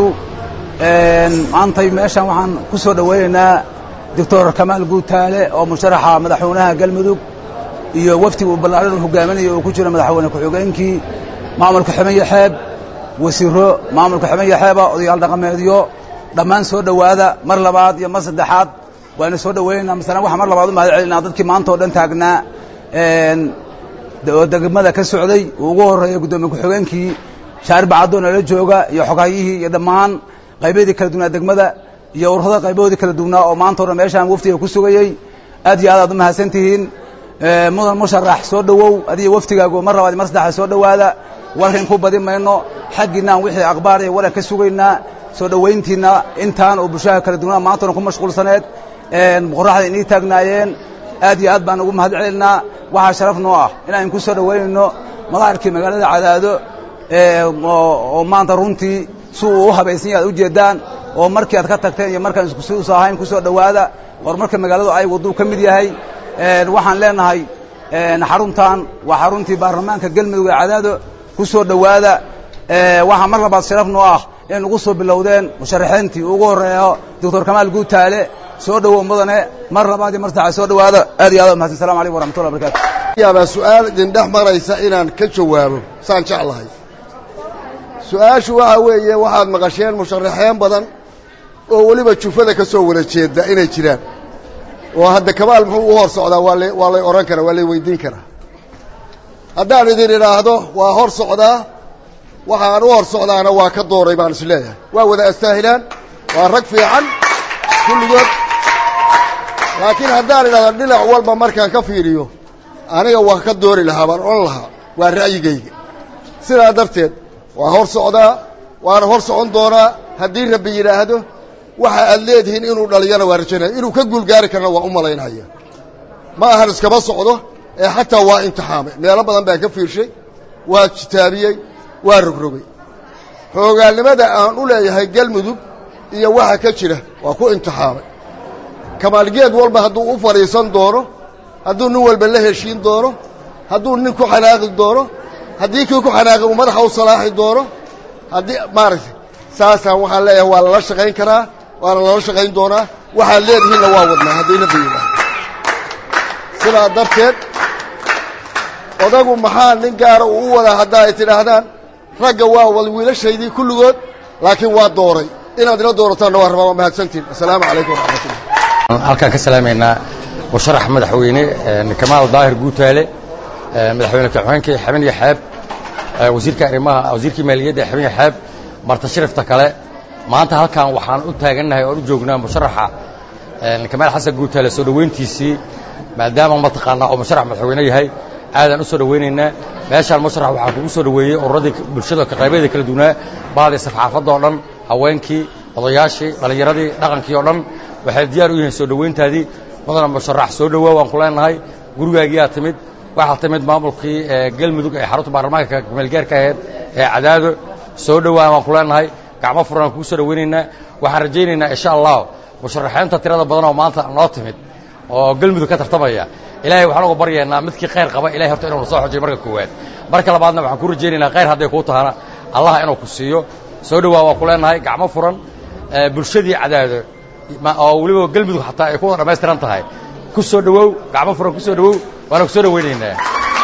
maantay meeshan waxaan ku soo dhoweynaynaa doctor kamaal guutaale oo musharaxa madaxweynaha galmudug iyo wafdiga uu ballaadhan hogaaminayo uu ku jiro madaxweyne ku-xigeenkii maamulka ximaya xeeb wasiiro maamulka ximaya xeeba odayaal dhaqameedyo dhammaan soo dhowaada mar labaad iyo mar saddexaad waana soo dhoweynaynaa masalan waxaan mar labaad u mahad celinaa dadkii maanta oo dhan taagnaa oo degmada ka socday uu ugu horreeyay guddoomiye ku-xigeenkii shaarib bacadoo nala jooga iyo xogaayihii iyo dhammaan qaybadii kala duwanaa degmada iyo ururada qaybahoodii kala duwnaa oo maanta o dhan meeshaan waftiga ku sugayey aad iyo aad aad u mahadsan tihiin mudan musharax soo dhowow adiga waftigaagu mar labaad mar saddexaad soo dhowaada warkan ku badi mayno xaggiinaan wixii akhbaar iyo waran ka sugaynaa soo dhowayntiina intaan oo bulshada kala duwnaa maanta o dhan ku mashquulsaneed qoraxda inii taagnaayeen aad iyo aad baan ugu mahad celinaa waxaa sharaf noo ah inaan ku soo dhowaynayno madaarkii magaalada cadaado oo maanta runtii si uu u habaysan yahay ad ujeeddaan oo markii aad ka tagteen iyo markaan iskusiusa ahayn ku soo dhowaada horumarka magaaladu ay wadduu ka mid yahay waxaan leenahay xaruntan waa xaruntii baarlamaanka galmudug ee cadaado ku soo dhowaada waxaa mar labaad sharaf noo ah inay ugu soo bilowdeen musharaxiintii ugu horreeyo doctor kamaal guutaale soo dhowow mudane mar labaad iyo mar saddexaad soo dhowaada aad iyo aad u mahadsan salamu alaykum waraxmatullah barkatu yaabaa su-aal idindhex maraysa inaan ka jawaabo saan jeclahay su-aashu waxa weeye waxaad maqasheen musharaxeen badan oo weliba jufada ka soo wada jeeda inay jiraan oo hadda kamaal muxuu u hor socdaa waa la waa lay odhan karaa waa lay weydiin karaa haddaan idin idhaahdo waa hor socdaa waxaan u hor socdaana waa ka dooray baan is leeyahay waa wada astaahilaan waa rag fiican kulligood laakiin haddaan idhahdo dhinac walba markaan ka fiiriyo aniga waa ka doori lahaa baan odhan lahaa waa ra'yigayga sidaa darteed waa hor socdaa waana hor socon doonaa haddii rabbi yidhaahdo waxa aad leedihiin inuu dhaliyana waa rajaynaya inuu ka guulgaari karana waa u malaynaya ma ahan iskama socdo ee xataa waa imtixaamay meelo badan baan ka fiirshay waa kitaabiyey waa rogrogay xoogaalnimada aan u leeyahay galmudug iyo waxa ka jira waa ku imtixaamay kamaalgeed walba hadduu u fadhiisan doono hadduu nin walba la heshiin doono hadduu nin ku xanaaqi doono haddii kii ku xanaaqi uu madaxa u salaaxi doono haddii maaragtay saasaan waxaan leeyahay waa lala shaqayn karaa waana lala shaqayn doonaa waxaad leedihiinna waa wadnaa haddayna bayidhaah sidaa darteed odagu maxaa nin gaara uu u wadaa hadda ay tidhaahdaan ragga waa wad wiilashaydii kulligood laakiin waa dooray inaad ila doorataanna waa rabaa waa mahadsantiin assalaamu calaykum waraxmatullah halkaan ka salaamaynaa musharax madaxweyne kamaal daahir guutaale madaxweyne ku-xigeenkii xaban iyo xeeb wasiirka arrimaha wasiirkii maaliyadda xaban iyo xeeb marta sharifta kale maanta halkaan waxaan u taagannahay oon u joognaa musharaxa kamaal xasan guutaale soo dhoweyntiisii maadaama mataqaanaa oo musharax madaxweyne yahay aadaan u soo dhoweynaynaa meeshaan musharax waxaa kugu soo dhoweeyey ururadii bulshada qaybadeeda kala duwanaa baadii safxaafadda oo dhan haweenkii odayaashii dhallinyaradii dhaqankii oo dhan waxay diyaar u yihiin soo dhoweyntaadii mudana musharax soo dhowaa waan ku leenahay gurigaagiyaa timid waxaa timid maamulkii galmudug ee xarunta baarlamaanka kumeelgaarka ahayd ee cadaado soo dhowaa waan ku leenahay gacmo furan kugu soo dhoweynaynaa waxaan rajaynaynaa insha allah musharaxiinta tirada badan oo maanta noo timid oo galmudug ka tartamaya ilaahay waxaan uga baryaynaa midkii khayr qaba ilahay horta inuu soo xojiyo marka koowaad marka labaadna waxaan ku rajaynaynaa khayr hadday kuu tahana allah inuu ku siiyo soo dhowaa waan ku leenahay gacmo furan bulshadii cadaado oo weliba galmudug xataa ay ku wada dhammaystiran tahay ku soo dhowow gacmo furan ku soo dhowow waana ku soo dhoweynaynaa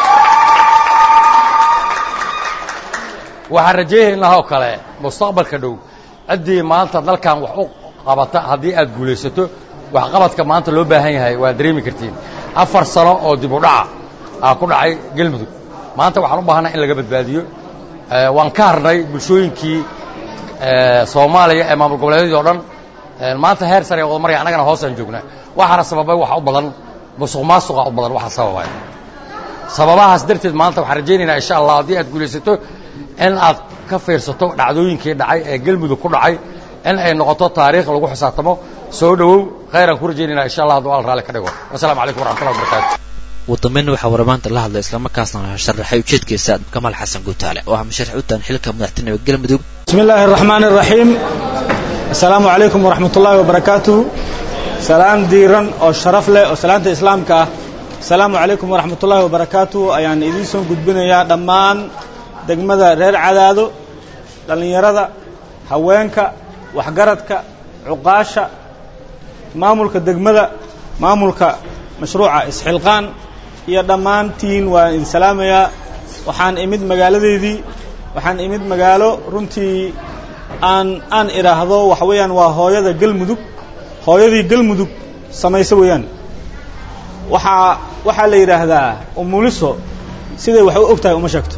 waxaan rajaynaynaa oo kale mustaqbalka dhow ciddii maanta dalkan wax u qabata haddii aad guulaysato waxqabadka maanta loo baahan yahay waa dareemi kartiin afar sano oo dib u dhaca aa ku dhacay galmudug maanta waxaan u baahanaa in laga badbaadiyo waan ka harnay bulshooyinkii soomaaliya ee maamul goboleedyadii o dhan maanta heer sare wada marya annagana hoosaan joognaa waxaana sababay waxa u badan musuq maasuqa u badan waxa sababay sababahaas darteed maanta waxaan rajaynaynaa insha allah haddii aad guulaysato in aad ka fiirsato dhacdooyinkii dhacay ee galmudug ku dhacay in ay noqoto taariikh lagu xisaabtamo soo dhowow khayraan ku rajaynaynaa insha allah hadduu al raalli ka dhigo wasalaamu calaykum waraxmatullahi wabarakaatu ugu dambeyn waxaa waramaanta la hadlay islamarkaasna sharaxay ujeedkiisa kamaal xasan guutaale oo ah musharax u taan xilka madaxtinimada galmudug بسم الله الرحمن الرحيم السلام عليكم ورحمة الله وبركاته سلام ديران أو شرف له أو سلامة إسلام كا السلام عليكم ورحمة الله وبركاته أيان إديسون قد بنا يا دمان دقمدا رير عدادو دلنيردا هوينكا وحقرتك عقاشة مامولك دقمدا مامولك مشروع إسحلقان يا دمان تين وإن سلام يا وحان إمد مقالدي waxaan imid magaalo runtii aan aan idhaahdo waxa weeyaan waa hooyada galmudug hooyadii galmudug samayso weeyaan waxaa waxaa la yidhaahdaa umuliso siday wax u og tahay uma sheegto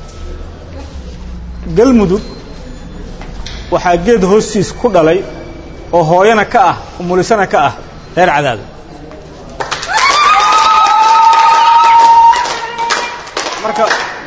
galmudug waxaa geed hoostiis ku dhalay oo hooyana ka ah umulisana ka ah reer cadaado marka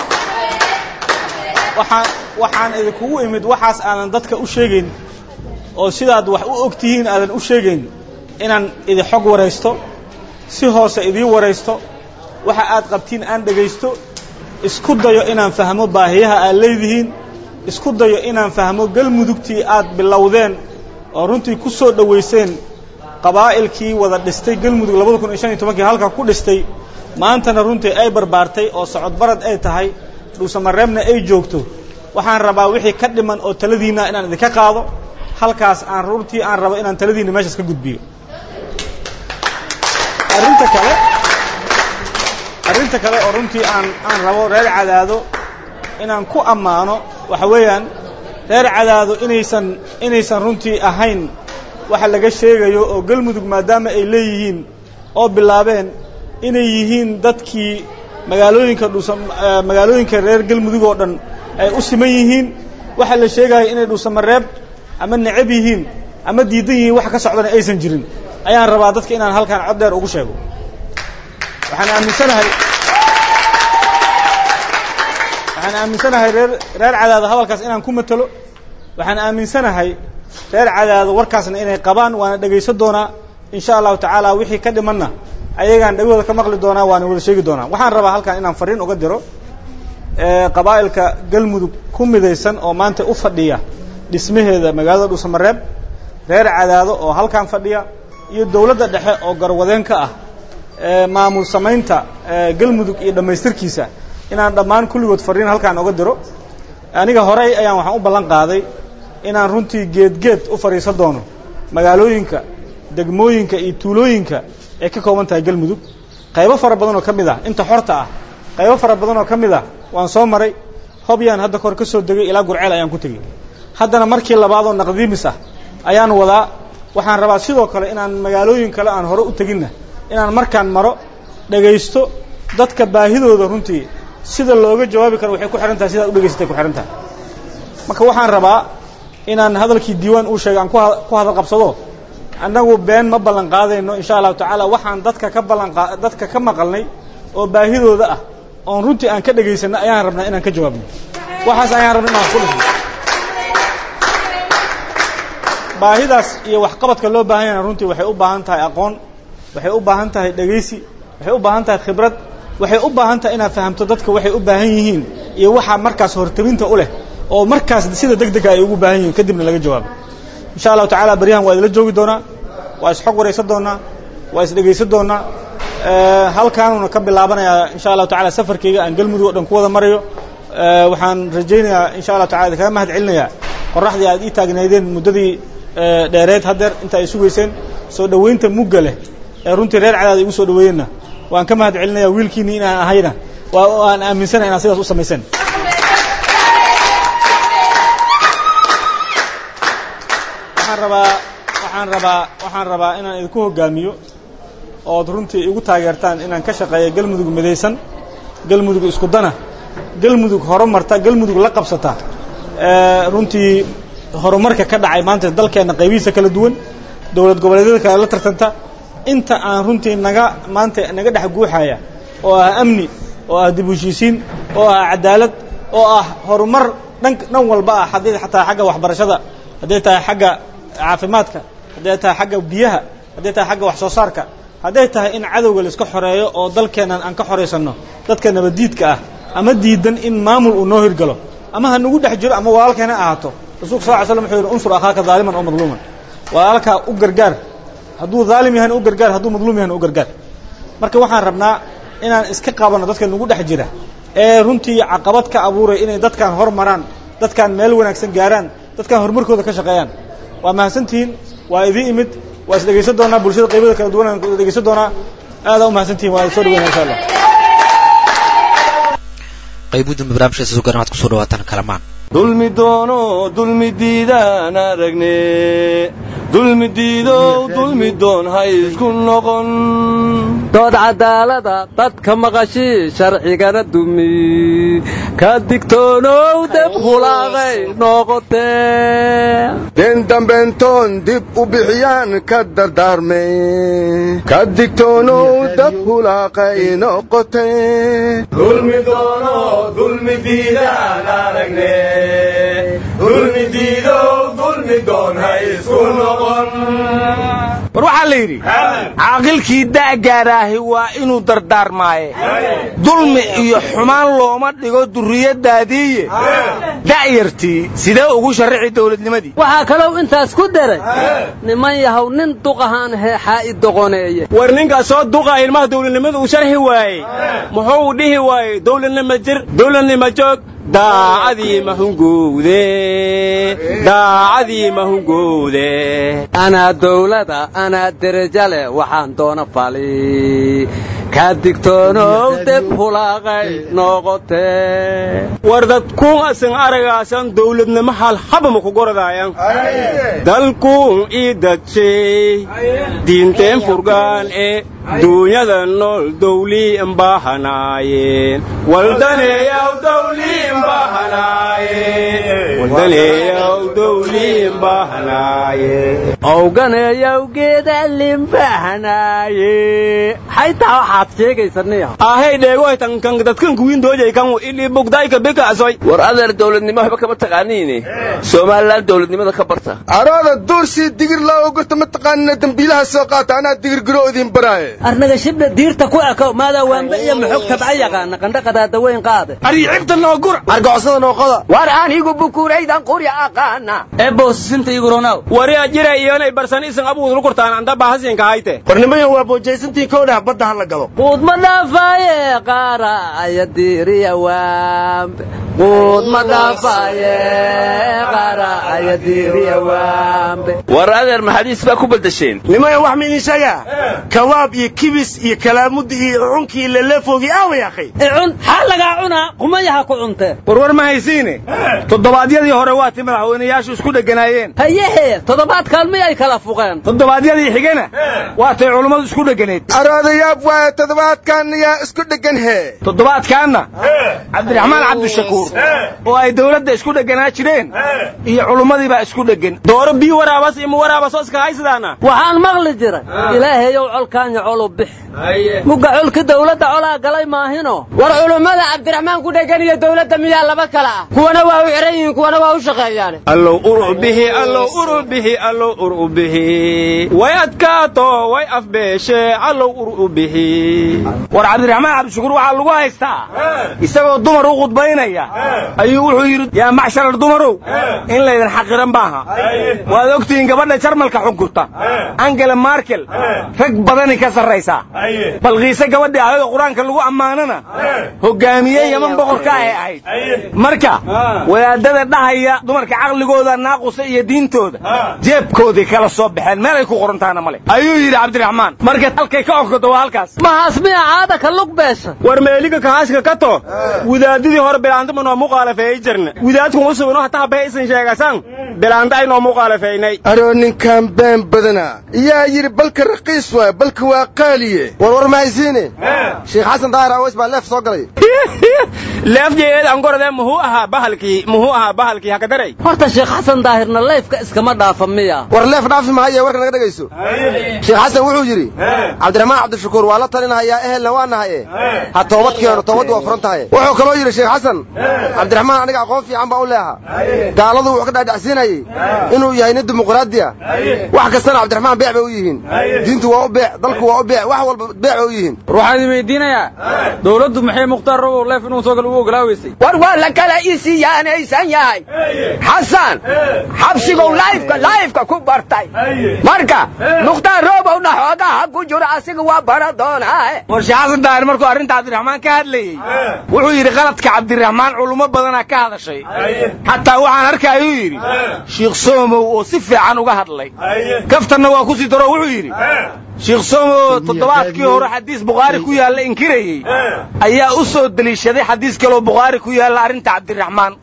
waxaan waxaan idinkugu imid waxaas aadan dadka u sheegayn oo sidaad wax u og tihiin aadan u sheegayn inaan idin xog waraysto si hoose idiin waraysto waxa aad qabtiin aan dhegaysto isku dayo inaan fahmo baahiyaha aad leedihiin isku dayo inaan fahmo galmudugtii aad bilowdeen oo runtii ku soo dhowayseen qabaa'ilkii wada dhistay galmudug labada kun iyo shan iyo tobankii halkaa ku dhistay maantana runtii ay barbaartay oo socod barad ay tahay dhuusamareebna ay joogto waxaan rabaa wixii ka dhiman oo taladiinna inaan idinka qaado halkaas aan runtii aan rabo inaan taladiinna meeshaas ka gudbiyo arrinta kale arrinta kale oo runtii aan aan rabo reer cadaado inaan ku ammaano waxa weeyaan reer cadaado inaysan inaysan runtii ahayn waxa laga sheegayo oo galmudug maadaama ay leeyihiin oo bilaabeen inay yihiin dadkii magaalooyinka dhuusa magaalooyinka reer galmudug oo dhan ay u siman yihiin waxa la sheegaya inay dhuusamareeb ama necab yihiin ama diidan yihiin wax ka socdana aysan jirin ayaan rabaa dadka inaan halkaan cod dheer ugu sheego waxaan aaminsanahay waxaan aaminsanahay reer reer cadaado hadalkaas inaan ku matalo waxaan aaminsanahay reer cadaado warkaasna inay qabaan waana dhegaysan doonaa insha allahu tacaala wixii ka dhimanna ayagaan dhegahooda ka maqli doonaa waana wada sheegi doonaa waxaan rabaa halkaan inaan fariin uga diro qabaa'ilka galmudug ku midaysan oo maanta u fadhiya dhismaheeda magaalada dhuusamareeb reer cadaado oo halkaan fadhiya iyo dowladda dhexe oo garwadeen ka ah maamul samaynta galmudug iyo dhammaystirkiisa inaan dhammaan kulligood fariin halkaan oga diro aniga horey ayaan waxaan u ballan qaaday inaan runtii geedgeed u fadhiisan doono magaalooyinka degmooyinka iyo tuulooyinka ay ka kooban tahay galmudug qaybo fara badan oo ka mid ah inta xorta ah qaybo fara badan oo ka mid ah waan soo maray hobyaan hadda kahor ka soo degay ilaa gurceel ayaan ku tegey haddana markii labaad oo naqdiimis ah ayaan wadaa waxaan rabaa sidoo kale inaan magaalooyin kale aan hore u teginna inaan markaan maro dhegaysto dadka baahidooda runtii sida looga jawaabi karo waxay ku xihan tahay sidaad u dhegaysatay ku xihan tahay marka waxaan rabaa inaan hadalkii diiwaan uu sheegay aan ku ku hadal qabsado annagu been ma ballan qaadayno insha allahu tacaala waxaan dadka ka ballan qa dadka ka maqalnay oo baahidooda ah oon runtii aan ka dhegaysanno ayaan rabnaa inaan ka jawaabno waxaas ayaan rabna inaan ku dhisno baahidaas iyo waxqabadka loo baahan yahana runtii waxay u baahan tahay aqoon waxay u baahan tahay dhegaysi waxay u baahan tahay khibrad waxay u baahan tahay inaad fahamto dadka waxay u baahan yihiin iyo waxaa markaas hortabinta u leh oo markaas sida deg dega ay ugu baahan yihiin kadibna laga jawaabo insha allahu tacaala baryahan waa idila joogi doonaa waa isxog waraysan doonaa waa isdhegaysan doonaa halkaanuna ka bilaabanayaa insha allahu tacala safarkayga aan galmudug o dhan ku wada marayo waxaan rajaynayaa insha allahu tacala idinkaga mahad celinayaa qoraxdii aad ii taagnaydeen muddadii dheereed haddeer inta ay sugayseen soo dhowaynta mugga leh ee runtii reer cadaad igu soo dhoweeyeenna waan ka mahad celinaya wiilkiinii inaan ahayna waa aan aaminsanahay inaad sidaas u samayseen waxaan rabaa waxaan rabaa waxaan rabaa inaan idinku hoggaamiyo ood runtii igu taageertaan inaan ka shaqeeyo galmudug midaysan galmudug isku dana galmudug horumarta galmudug la qabsata runtii horumarka ka dhacay maanta dalkeenna qaybihiisa kala duwan dowlad goboleedyada kale la tartanta inta aan runtii naga maanta naga dhex guuxaya oo ah amni oo ah dib u heshiisiin oo ah cadaalad oo ah horumar dhan dhan walba ah haddii xataa xagga waxbarashada hadday tahay xagga caafimaadka hadday tahay xagga biyaha hadday tahay xagga wax soo saarka hadday tahay in cadowga laiska xoreeyo oo dalkeennan aan ka xoraysanno dadka nabaddiidka ah ama diidan in maamul uu noo hirgalo ama ha nagu dhex jiro ama walaalkeena ahaato rasulka sal ly slam wuxuu yidhi unsur akhaaka daaliman oo madluuman walaalkaa u gargaar hadduu daalim yahayna u gargaar hadduu madluum yahayna u gargaar marka waxaan rabnaa inaan iska qabanno dadka nagu dhex jira ee runtii caqabad ka abuuray inay dadkaan hor maraan dadkaan meel wanaagsan gaaraan dadkaan horumarkooda ka shaqeeyaan waa mahadsantihiin waa idii imid waa is dhegaysan doonaa bulshada qaybada kala duwan aan dhegaysan doonaa aadaa u mahadsantihin waa soo dhaweyna insha allah qaybu dambe barnaamijkaasi soo garan waxaad kusoo dhawaataan kalamaan dulmi doono dulmi diidaan aragne dulmi diidow dulmi doon ha isku noqon dood cadaalada dadka maqashii sharcigana dumi ka digtoonow deb hulaaqay noqotee den dambentoon dib u bixiyaan ka dardaarme ka digtoonow dab hulaaqay noqote dulmi doono dulmi diidaan aragne dulmi diidow dulmi doon ha isku noqon war waxaa la yidhi caaqilkii da'gaaraahi waa inuu dardaarmaaye dulmi iyo xumaan looma dhigo durriyaddaadiiye da'yartii sidee ugu sharrixi dawladnimadii waxaa kalou intaas ku daray niman yahow nin duqahaan heexaa i doqoneeye war ninkaas soo duqa ilmaha dawladnimada uu sharxi waayey muxuu dhihi waayey dawladnima jir dawladnima joog daacadii mahungowde daacadii mahungowde anaa dawlada anaa dereja leh waxaan doona fali ka digtoonow deb hulaaqay noqotee war dadkuun asan aragaasan dawladnimo halhabama ku goradaayan dalkuun ii dadshay diinteen furgaan ee duunyada nool dawlii imbahanaayeen waldaneeyaw dawlii imbahanaayeen waldaneeyaw dawlii imbahanaayeen owganeeyaw geeda limbahanaaye xaytaa waxaad sheegaysaniya ahey dheegoy tankan dadkan kuwiin doojay kan ili bugdayka bikaasoy war adeer dawladnimo waxba kama taqaaniine somalilan dawladnimada ka barta arooda duursii digir laa ogorta ma taqaanina dembiilaha soo qaata anaa digirgiro idin baraaye arnaga shibdha diirta ku eko maadaa waamba iyo maxog tabca yaqaana qandhaqadaada weyn qaade aricibta noogura argocosada nooqoda war anigu bukuraydan qurya aqaana eebowsisinta iguronaw wari ajira iyonay barsan isan abuudul kurtaan anda bahasinka hayte warnimayo waa boojaysantii kowdhah badda ha la galo quud ma dhaafaaye qaara aya diiriya waambe quud ma dhaafaaye qaara aya diiriya waambe war adeer maxadiis baa ku beddesheen nimayo wax ma idin sheegaa kawaab iyo kibis iyo kalaamuddi iyo cunkii leleefoogi aaway akhay icun xaa lagaa cunaa qumayaha ku cuntee warwar ma haysiine toddobaadyadii hore waati madaxweynayaashu isku dheganaayeen hayehe toddobaadkaan miyay kala fuqeen toddobaadyadii xigena waatay culummadu isku dheganeed aroodayaab waaye toddobaadkan yaa isku dhegan hee toddobaadkaanna cabdiraxmaan cabdishakuur oo ay dawladda isku dheganaa jireen iyo culummadii baa isku dhegan dooro bii waraabas iyo muwaraabasoo iska haysadaana waxaan maqli jiray ilaahayow colkaanya colu bix mugga colki dawladda colaa galay maahino war culummada cabdiraxmaan ku dhegan iyo dawladda miyaa laba kala ah kuwana waa u xiran yihiin kuwana waa u shaqeeyaan allow uru bihi allow uru bihi allow uru bihi way adkaato way afbeeshe allow uru bihi war cabdiraxmaan cabdishakuur waxaa lagu haystaa isagoo dumar u khudbaynaya ayuu wuxuu yidhi yaa macsharar dumarow in laydin xaqiran maaha waad ogtihiin gabadha jarmalka xukunta angela markel rag badani ka sarraysaa balqiise gabadhii ayadoo qur-aanka lagu ammaanana hogaamiye yaman boqorka ahay ahayd marka wadaadada dhahaya dumarka caqligooda naaqusa iyo diintooda jeebkoodii kala soo baxeen meelay ku qorantaana male ayuu yidhi cabdiraxmaan marka halkay ka onkodo waa halkaas mahaas miya caada ka lug beesha war meeliga kahaaska ka to wadaadadii hore bilaantima noo muqaalafeeyey jirna wadaadkun usub inoo hataa bee isan sheegasan bilaanta ay noo muqaalafeynay aroo ninkan been badana yaa yidhi balka raqiis waay balka waa qaaliye warwar ma haysiine sheekh xasan daahir aweys baa leef soo galay leefjeed angorade muxuu ahaa bahalkii muxuu ahaa bahalkii hakadaray horta sheekh xasan daahirna leefka iskama dhaafa miya war leef dhaafi mahaye warka naga dhegayso sheekh xasan wuxuu yidhi cabdiraxmaan cabdishakuur waa la talinahayaa ehelna waa nahaye ha toobad keeno toobaddu waa furan tahay wuxuu kaloo yidhi sheekh xasan cabdiraxmaan aniga aqoon fiican baa u leeha gaaladu wuxuu ka dhaadhacsiinayey inuu yahay nin dimuqraadiya wax kastana cabdiraxmaan beec bay u yihiin diintu waa u beec dalku waa u beec wax walba beec bay u yihiin war waxaan idin weydiinayaa dawladdu maxay mukhtaar robow leef inuu soo galo u ogolaaweysay war waa la kala isiyaanaysan yahay xasan xabsigow laifka laifka ku bartay marka mukhtaar robowna xoogaha ku jiro asiga waa bara doonaa war sheekh xasan daahir markuu arrinta cabdiraxmaan ka hadlayey wuxuu yidhi qaladka cabdiraxmaan culummo badanaa ka hadashay xataa waxaan arkayuu yidhi shiikh soomow oo si fiican uga hadlay kaftanna waa ku sii daro wuxuu yidhi sheekh somo toddobaadkii hore xadiis bukhaari ku yaalla inkirayey ayaa u soo deliishaday xadiis kaloo bukhaari ku yaalla arrinta cabdiraxmaan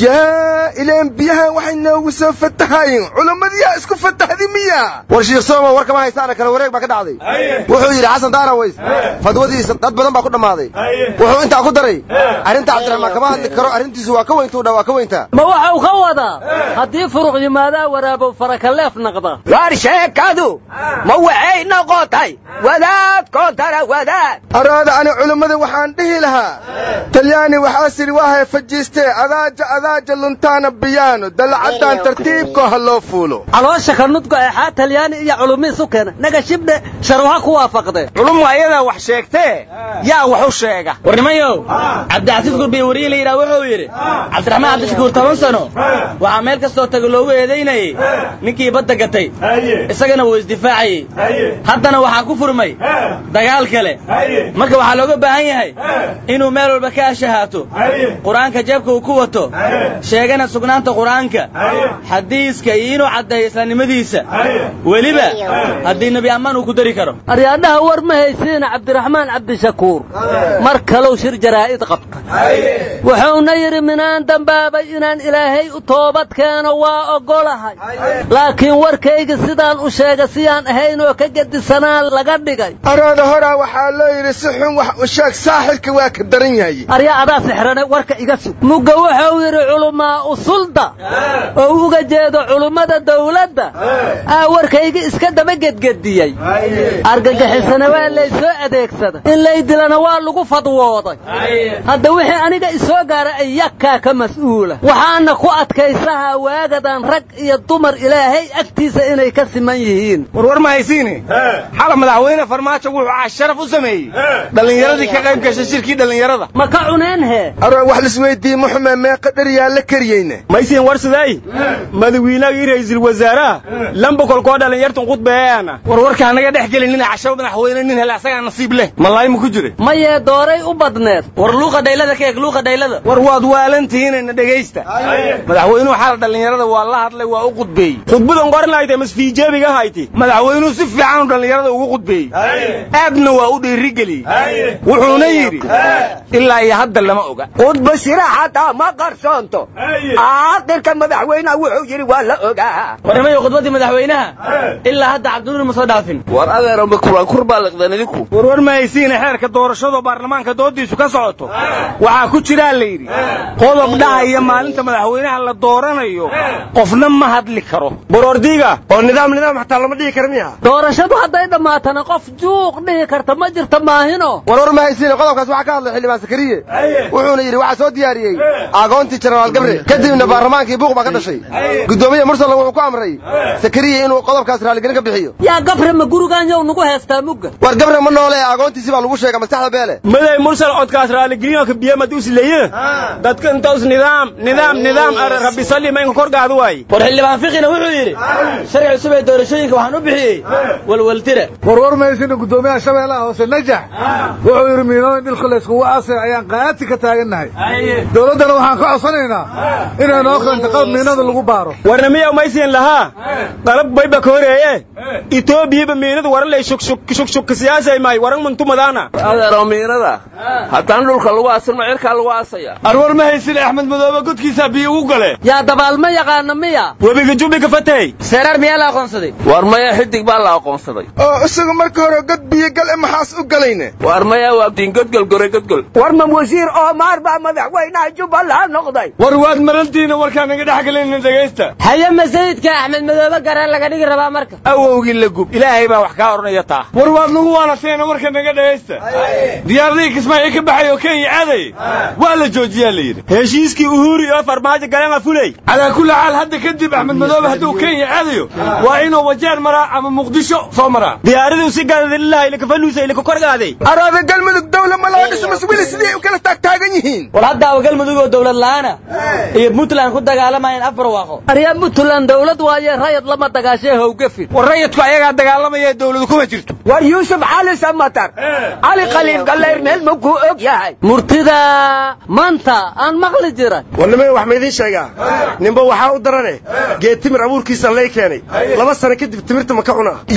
yaa ilaan biyahan waxay noogu soo fatahayin culummadiyaa isku fatahdi miya war shiikh somo war kama haysaana kale wareeg baa ka dhacday wuxuu yidhi xasan daaraways fadwadiisa dad badan baa ku dhammaaday wuxuu intaa ku daray arrinta cabdiraxmaan kama hadli karo arrintiisu waa ka weyntuu dha waa ka weyntaa ma waxau ka wadaa haddii furuq yimaadaa waraabow farakaleef naqda war sheekadu ma waxay noqotay wadaad koontara wadaad araada ani culummada waxaan dhihi lahaa talyaani waxaa sidhi waahay fajiistee adaaja adaaja luntaana biyaano dalacaddaan tartiibkoo ha loo fuulo caloosha ka nudgo eexaa talyaani iyo culumiis u keena naga shibdhe sharuha ku waafaqdee culummu ayadaa wax sheegtee yaa wax u sheega warnimayow cabdicasiis gurbiye wariye la yidhaha wuxuu yidhi cabdiraxmaan cabdishakuur toban sano waxaa meel kastoo taga loogu eedaynayey ninkii badda gatay isagana wuu isdifaacayey haddana waxaa ku furmay dagaal kale marka waxaa looga baahan yahay inuu meel walba ka ashahaato qur-aanka jeebka uu ku wato sheegana sugnaanta qur-aanka xadiiska iyo inuu caddeeyo islaamnimadiisa weliba haddii nebi ammaan uu ku dari karo aryaadhaha war ma haysiina cabdiraxmaan cabdishakuur mar kalow shir jaraa'id qabta wuxuuna yidhi minaan dambaabay inaan ilaahay u toobad keeno waa oggolahay laakiin warkayga sidaan u sheega siyaan ahayn oo ka gedisanaa laga dhigay araada horaa waxaa loo yidhi si xun wax u sheeg saaxirka waa ka daran yahay aryaa adaa sixrane warka iga sug mugga wuxuu yidhi culumaa usulda oo uga jeedo culummada dawladda aa warkayga iska daba gedgediyey argagixisana waa laysoo adeegsada in lay dilana waa lagu fadwooday hadda wixii aniga isoo gaara ayakaa ka mas'uula waxaana ku adkaysahaa waagadan rag iyo dumar ilaahay agtiisa inay ka siman yihiin warwar ma haysiine xala madaxweyne farmaajo wuxuu casharaf u sameeyey dhallinyaradii ka qayb gashay shirkii dhallinyarada ma ka cuneen hee aroo wax lisweydiiye muxume meeqa dheryaa la kariyeyne maysiin war siday madawiinagii ra'iisul wasaaraha lamba kolkoo dhallinyartan khudbeeyaana warwarka anaga dhex gelin nin cashaba madaxweyne nin hele asagaa nasiib leh malaay ma ku jire mayee dooray u badneed war luuqa dhaylada ka eeg luuqa dhaylada war waad waalantihiinayna dhegaysta madaxweynuhu xala dhallinyarada waa la hadlay waa u khudbeeyey khudbadan qorin lahaytay masfiijeebiga hayti madaxweynuhu si fiican dhallinyarada ugu khudbeeyey aadna waa u dhiirigeliyey wuxuuna yidhi ilaa iyo hadda lama oga khudba shira xataa ma qarsoonto aakhirka madaxweynaha wuxuu yidhi waa la ogaa warnimayo khudbaddii madaxweynaha ilaa hadda cabdinuur ma soo dhaafin war adeero makulankur baa liqdeen idinku warwar ma haysiina xeerka doorashado baarlamaanka doodiisu ka socoto waxaa ku jiraa la yidhi qodob dhahaya maalinta madaxweynaha la dooranayo qofna ma hadli karo borordiiga oo nidaam nidaam xataa lama dhihi kara miya doorashadu hadday dhammaatana qof juuq dhihi karta ma jirta maahino warwar ma haysiine qodobkaas waxaa ka hadlay xildhibaan sakariye wuxuuna yidhi waxaa soo diyaariyey aagoontii jenaraal gabre kadibna baarlamaankii buuq baa ka dhashay guddoomiye mursalla wuxuu ku amray sakariye inuu qodobkaas raaligelin ka bixiyo yaa gabre ma gurigaanyow nagu heestaa mugga war gabre ma noole aagoontiisii baa lagu sheega maskaxda beele maday mursal codkaas raaligelinoo kabiye madus leye dadka intaus nidaam nidaam nidaam are rabbi salli ma inka korgaada waaye war xildhibaan fiqina wuxuu yidhi sharci cusub ee doorashooyinka waxaan u bixiyey walwaltire warwar maysina guddoomiyaha shabeellaha hoose najax wuxuu yidhi miinooyin dhilka layskugu aasay ayaan qaati ka taagannahay dowladdana waxaan ka codsanaynaa inay noo keento qalab miinada lagu baaro warna miyaw maysiin lahaa qalab bayba ka horeeye etoobiyaba miinadu waralay shugshugka siyaasay maay waran muntumadaana adeero miinada haddaan dhulka lagu aasin ma cirkaa lagu aasaya arwar ma haysin axmed madoobe godkiisa biyo ugu gale yaa dabaal ma yaqaana miya webiga jubbi ka fatay seeraar miyaa la aqoonsaday war maya xidig baa la aqoonsaday oo isagu marka hore god biyo gal e maxaas u galayne war maya waa diin godgol gore godgol war ma wasiir oomaar baa madaxweynaha jubbaland noqday war waad marantiina warkaan naga dhex galayna dhegaysta haye masayidka axmed madoobe gareen laga dhigi rabaa marka awowgii la gub ilaahay baa wax kaa odhanaya taa war waad nagu waanateena warka naga dhegaysta diyaaradihii kismaayo ka baxay oo kenya aaday waa la joojiyaa la yidhi heshiiskii uhuri oo farmaajo galema fulay calaa kulli xaal hadda kadib axmed madoobe hadduu kenya aadayo waa inuu wajeer maraa ama muqdisho soo maraa diyaaraduu si gaadalilaha ilakafaluusa ilaka korgaaday araada galmudug dawla ma laga dhiso maswili sidii u kala taagtaagan yihiin war haddaaba galmudug oo dowlad la'aana iyo puntland ku dagaalamayeen afar waaqo aryaa puntland dawlad waaye rayad lama dagaashee howgafin war rayadku ayagaa dagaalamaya dowladu kuma jirto war yuusuf cali samatar cali khaliif gallayr meel ma kuu og yahay murtida maanta aan maqli jiran warnimada wax ma idiin sheegaa ninba waxaa u darane geed timir abuurkiisa lay keenay laba sano kadib timirta ma ka cunaa yaa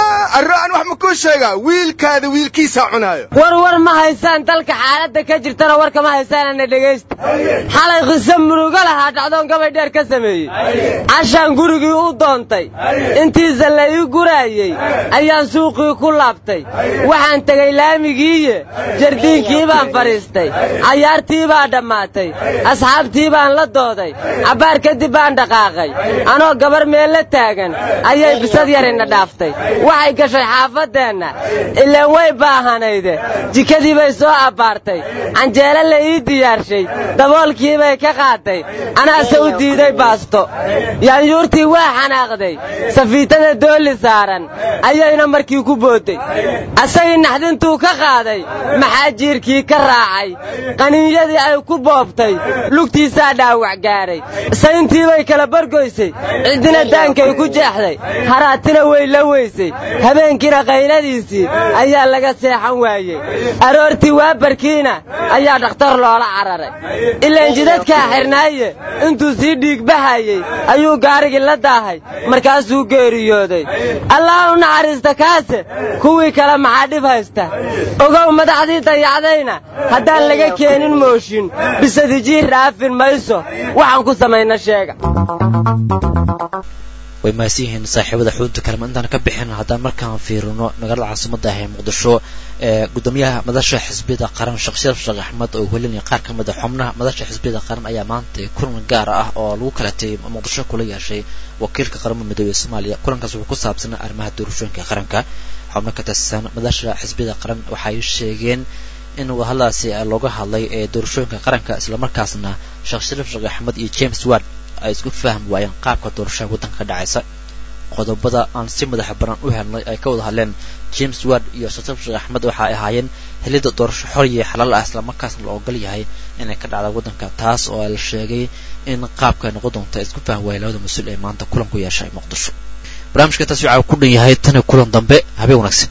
arro aan wax ma kuu sheegaa wiilkaada wiilkiisaa cunaayo war war ma haysaan dalka xaaladda ka jirtana warka ma haysaanana dhegaysta xalay qiso murugo lahaa dhacdoon gabay dheer ka sameeyey cashaan gurigii u doontay intiisa la ii guraayey ayaan suuqii ku laabtay waxaan tegey laamigiiye jardiinkii baan fadhiistay cayaartii baa dhammaatay asxaabtii baan la dooday cabbaar kadib baan dhaqaaqay anoo gabar meel la taagan ayay bisad yarina dhaaftay waxay gashay xaafaddeenna ilaan way baahanayde jikadii bay soo abbaartay canjeelo la ii diyaarshay daboolkii bay ka qaatay anaase u diiday baasto yaanyuurtii waa xanaaqday safiitada doolli saaran ayayna markii ku boodday asagii naxdintuu ka qaaday maxaa jiirkii ka raacay qaniinyadii ay ku boobtay lugtiisaa dhaawac gaadhay sayntii bay kala bargoysay ciddina daankay ku jeexday haraatina way la weysay habeenkiina qayladiisii ayaa laga seexan waayey aroortii waabarkiina ayaa dhakhtar loola cararay ilaan jidadkaa xirnaaye intuu sii dhiigbahayey ayuu gaarigii la daahay markaasuu geeriyooday allah u naxariista kaase kuwii kale maxaa dhib haysta ogow madaxdii dayacdayna haddaan laga keenin mooshin bisadi jiir dhaafin mayso waxaan ku samayna sheega way mahadsan yihiin saaxiibada xudunta kalema intaan ka bixin haddaan markaan fiirino magaalada caasimada ah ee muqdisho ee gudoomiyaha madasha xisbiyada qaran sheekh sharaf sheekh axmed oo welinaya qaar ka mid a xubnaha madasha xisbiyada qaran ayaa maanta kulan gaar ah oo lagu kala tegay muqdisho kula yeeshay wakiilka qaramada midoobey ee soomaaliya kulankaas wuxuu ku saabsanaa arrimaha doorashooyinka qaranka xubno ka tirsan madasha xisbiyada qaran waxay sheegeen in wadahadalaasi looga hadlay ee doorashooyinka qaranka islamarkaasna sheekh sharaf sheekh axmed iyo james ward ay isku fahmi waayeen qaabka doorashada waddanka ka dhacaysa qodobada aan si madaxa baran u helnay ay ka wada hadleen james ward iyo shasaf sheekh axmed waxa ay ahaayeen helidda doorasho xor iyo xalaal ah islamarkaasna la ogol yahay inay ka dhacda waddanka taas oo la sheegay in qaabka ay noqon doonta isku fahmi waayeen labada mas-uul ee maanta kulan ku yeeshay muqdisho barnaamijka taas waxaa ku dhan yahay tan iyo kulan dambe habeen wanaagsan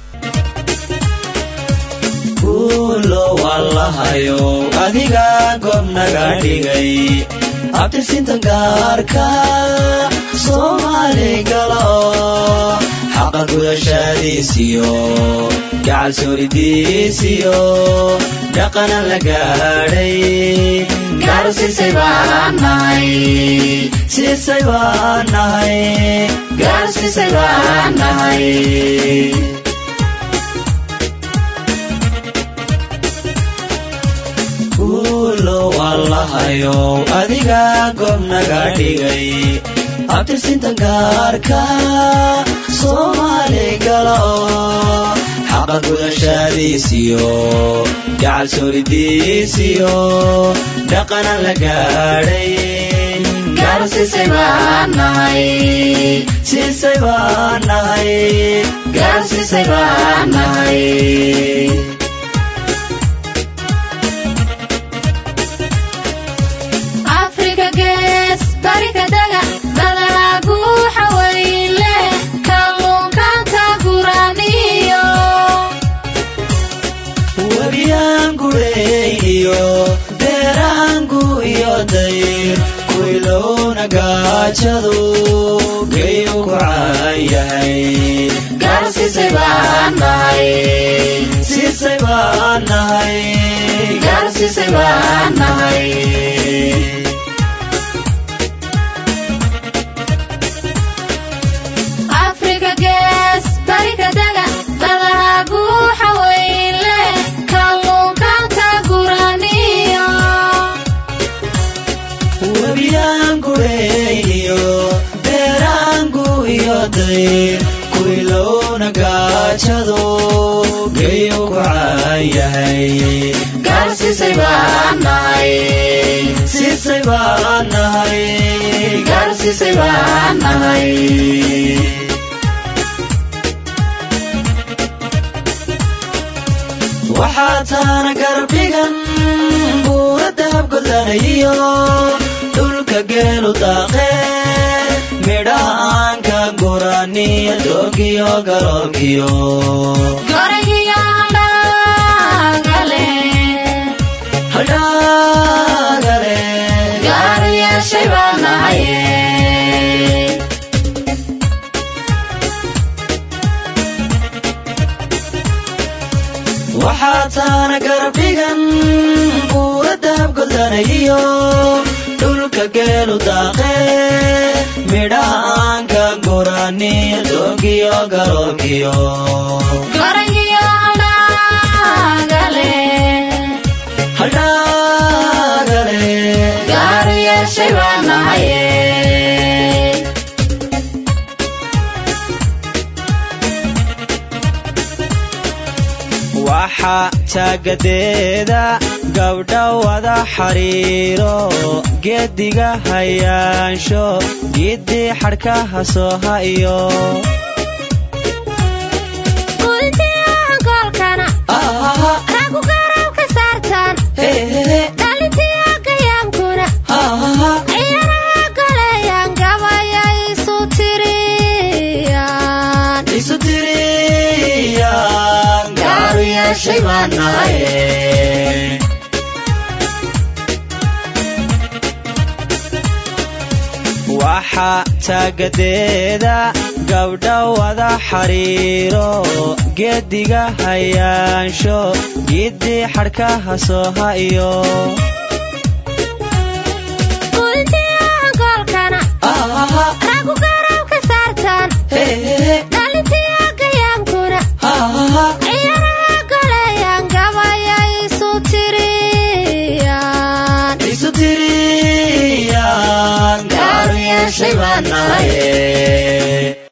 wallahayo adiga goobnaga dhigay abtirsinta gaarka soomaali galo xaqa gudashadiisiyo gacal sooridiisiyo dhaqana la gaadhay gaar sisay baan nahay sisay baan nahay gaar sisay baan nahay wallahayo adiga goobnaga dhigay abtirsinta gaarka soomaali galo xaqa gudashadiisiyo gacal sooridiisiyo dhaqana la gaadhay gaar sisay baan nahay sisay baan nahay gaar sisay baan nahay beeraangu iyo dayr kuilowna gaajadu geyu ku caan yahay gaar sisay baan nahay sisay baan nahay gaar sisay baan nahay afrika gees barika daga dadahagu xawayle kalluunkaanka guraniyo webiyaangureeyo beeraangu iyo dayr kuilowna gaajadu geyu ku caan yahay gaar sisay baan nahay sisay baan nahay gaar sisay baan nahay waxaa taana garbigan buura dahab godlanayo dhulka geelu daaqe midhaha aan ka guraniyo doogiyo garoorkiyo hadhaagale gaarayaashay baan nahaye haataana garabdhigan buura dahabgodanayiyo dhulka geelu daaqe midhaha aan ka guraniyo doogiyo garoogiyo Gorangiyo haldhaagale haldhaagale gaaru yeeshay baan nahaye waxa taagadeeda gabdha wada xariiro geediga hayaansho giddii xadhkaha sooha iyo Guddiyo hankoolkana raggu garab ka saartaan dhalintiyo gayaamkuna ciyaaraha goleeyaan gabaya isu tiriyaan isu tiriyaan gaaru yeeshay baan nahaye waxa taagadeeda gabdha wada xariiro geediga hayaansho giddii xadhkaha sooha iyo Guddiyo hankoolkana raggu garab ka saartaan dhalintiyo gayaamkuna ciyaaraha goleeyaan gabaya isu tiriyaan isu tiriyaan gaaru yeeshay baan nahaye